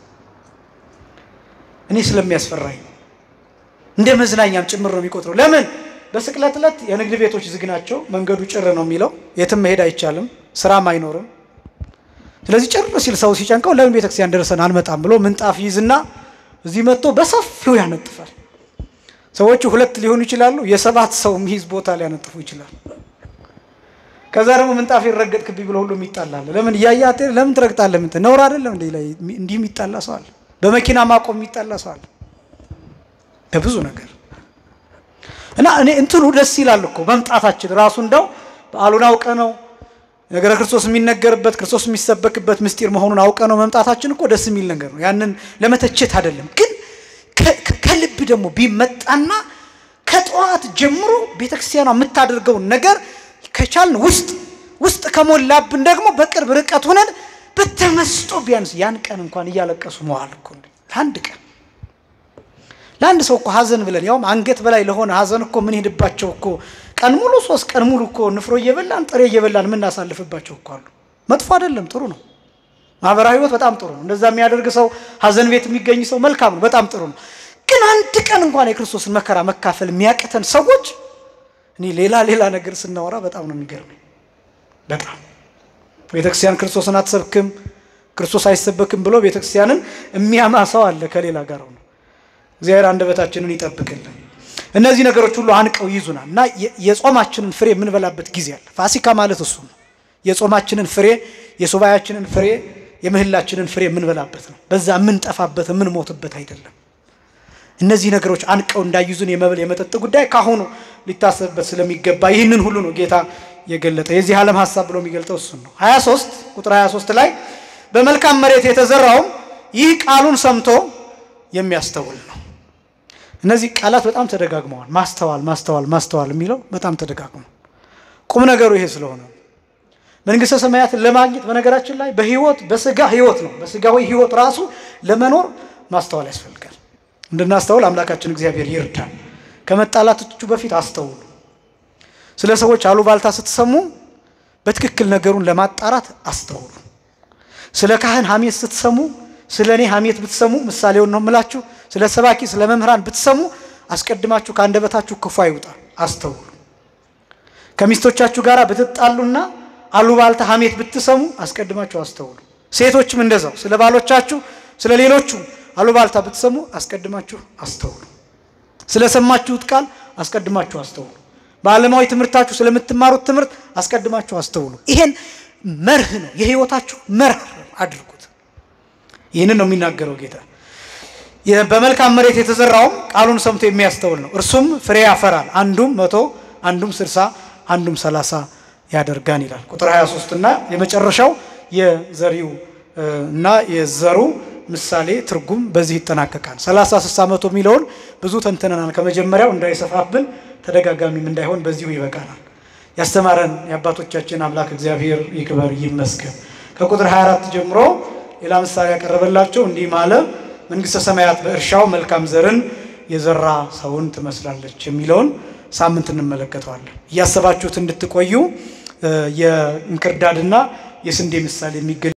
እኔ ስለሚያስፈራኝ ነው። እንደ መዝናኛም ጭምር ነው የሚቆጥረው። ለምን? በስቅለት ዕለት የንግድ ቤቶች ዝግ ናቸው። መንገዱ ጭር ነው የሚለው፣ የትም መሄድ አይቻልም፣ ስራም አይኖርም። ስለዚህ ጭር ሲል ሰው ሲጨንቀው ለምን ቤተክርስቲያን ደርሰን አንመጣም ብሎ ምንጣፍ ይዝና እዚህ መጥቶ በሰፊው ያነጥፋል። ሰዎቹ ሁለት ሊሆኑ ይችላሉ። የሰባት ሰው የሚይዝ ቦታ ሊያነጥፉ ይችላል። ከዛ ደግሞ ምንጣፍ ይረገጥክብኝ ብሎ ሁሉም ይጣላል። ለምን እያያት ለምን ትረግጣለህ? ምን ነውር አይደለም እንዴ? ላይ እንዲህ የሚጣላ ሰው አለ። በመኪና ማቆም የሚጣላ ሰው አለ። በብዙ ነገር እና እኔ እንትኑ ደስ ይላል እኮ መምጣታችን ራሱ እንደው በዓሉን አውቀ ነው ነገረ ክርስቶስ የሚነገርበት ክርስቶስ የሚሰበክበት ምስጢር መሆኑን አውቀ ነው መምጣታችን እኮ ደስ የሚል ነገር ነው። ያንን ለመተቸት አይደለም። ግን ከልብ ደግሞ ቢመጣና ከጠዋት ጀምሮ ቤተክርስቲያኗ የምታደርገውን ነገር ከቻልን ውስጥ ውስጥ ከሞላብን ደግሞ በቅርብ ርቀት ሆነን በተመስጦ ቢያንስ ያን ቀን እንኳን እያለቀሱ መዋል እኮ ለአንድ ቀን ለአንድ ሰው እኮ ሀዘን ብለን ያውም አንገት በላይ ለሆነ ሀዘን እኮ ምን ሄድባቸው እኮ ቀን ሙሉ ሶስት ቀን ሙሉ እኮ ንፍሮ እየበላን ጥሬ እየበላን የምናሳልፍባቸው እኮ አሉ። መጥፎ አይደለም፣ ጥሩ ነው። ማህበራዊ ህይወት በጣም ጥሩ ነው። እንደዛ የሚያደርግ ሰው ሀዘን ቤት የሚገኝ ሰው መልካም ነው፣ በጣም ጥሩ ነው። ግን አንድ ቀን እንኳን የክርስቶስን መከራ መካፈል የሚያቅተን ሰዎች እኔ ሌላ ሌላ ነገር ስናወራ በጣም ነው የሚገርመኝ። በጣም ቤተክርስቲያን ክርስቶስን አትሰብክም፣ ክርስቶስ አይሰበክም ብሎ ቤተክርስቲያንን የሚያማ ሰው አለ ከሌላ ጋር ነው። እግዚአብሔር አንደበታችንን ይጠብቅልን። እነዚህ ነገሮች ሁሉ አንቀው ይዙናል እና የጾማችንን ፍሬ የምንበላበት ጊዜ አለ። ፋሲካ ማለት እሱ ነው። የጾማችንን ፍሬ፣ የሱባኤያችንን ፍሬ፣ የምህላችንን ፍሬ የምንበላበት ነው። በዛ የምንጠፋበት የምንሞትበት አይደለም። እነዚህ ነገሮች አንቀው እንዳይዙን የመብል የመጠጥ ጉዳይ ካሁኑ ሊታሰብበት ስለሚገባ ይህንን ሁሉ ነው ጌታ የገለጠ የዚህ ዓለም ሀሳብ ብሎ የሚገልጠው እሱን ነው። 23 ቁጥር 23 ላይ በመልካም መሬት የተዘራውም ይህ ቃሉን ሰምቶ የሚያስተውል ነው። እነዚህ ቃላት በጣም ተደጋግመዋል። ማስተዋል ማስተዋል ማስተዋል የሚለው በጣም ተደጋግሟል። ቁም ነገሩ ይሄ ስለሆነ መንግስተ ሰማያትን ለማግኘት በነገራችን ላይ በህይወት በስጋ ህይወት ነው በስጋዊ ህይወት ራሱ ለመኖር ማስተዋል ያስፈልጋል። እንድናስተውል አምላካችን እግዚአብሔር ይርዳል። ከመጣላቶቹ በፊት አስተውሉ። ስለ ሰዎች አሉባልታ ስትሰሙ በትክክል ነገሩን ለማጣራት አስተውሉ። ስለ ካህን ሐሜት ስትሰሙ ስለ እኔ ሐሜት ብትሰሙ ምሳሌውን ነው የምላችሁ። ስለ ሰባኪ ስለ መምህራን ብትሰሙ አስቀድማችሁ ከአንደበታችሁ ክፉ አይውጣ፣ አስተውሉ። ከሚስቶቻችሁ ጋር ብትጣሉና አሉባልታ ሐሜት ብትሰሙ አስቀድማችሁ አስተውሉ። ሴቶችም እንደዛው ስለ ባሎቻችሁ ስለ ሌሎቹ አሉባልታ ብትሰሙ አስቀድማችሁ አስተውሉ። ስለሰማችሁት ቃል አስቀድማችሁ አስተውሉ። በዓለማዊ ትምህርታችሁ ስለምትማሩት ትምህርት አስቀድማችሁ አስተውሉ። ይሄን መርህ ነው የህይወታችሁ መርህ አድርጉት። ይህንን ነው የሚናገረው ጌታ። በመልካም መሬት የተዘራውም ቃሉን ሰምቶ የሚያስተውል ነው። እርሱም ፍሬ ያፈራል፣ አንዱም መቶ አንዱም ስልሳ አንዱም ሰላሳ ያደርጋን ይላል። ቁጥር 23 እና የመጨረሻው የዘሪው እና የዘሩ ምሳሌ ትርጉም በዚህ ይጠናቀቃል። 30 60 መቶ የሚለውን ብዙ ተንትነናል። ከመጀመሪያው እንዳይሰፋብን ተደጋጋሚም እንዳይሆን በዚሁ ይበቃናል። ያስተማረን የአባቶቻችን አምላክ እግዚአብሔር ይክበር ይመስገን። ከቁጥር 24 ጀምሮ ሌላ ምሳሌ ያቀረበላቸው እንዲህ ማለ መንግሥተ ሰማያት በእርሻው መልካም ዘርን የዘራ ሰውን ትመስላለች የሚለውን ሳምንት እንመለከተዋለን። እያሰባችሁት እንድትቆዩ የእንክርዳድና የስንዴ ምሳሌ የሚገ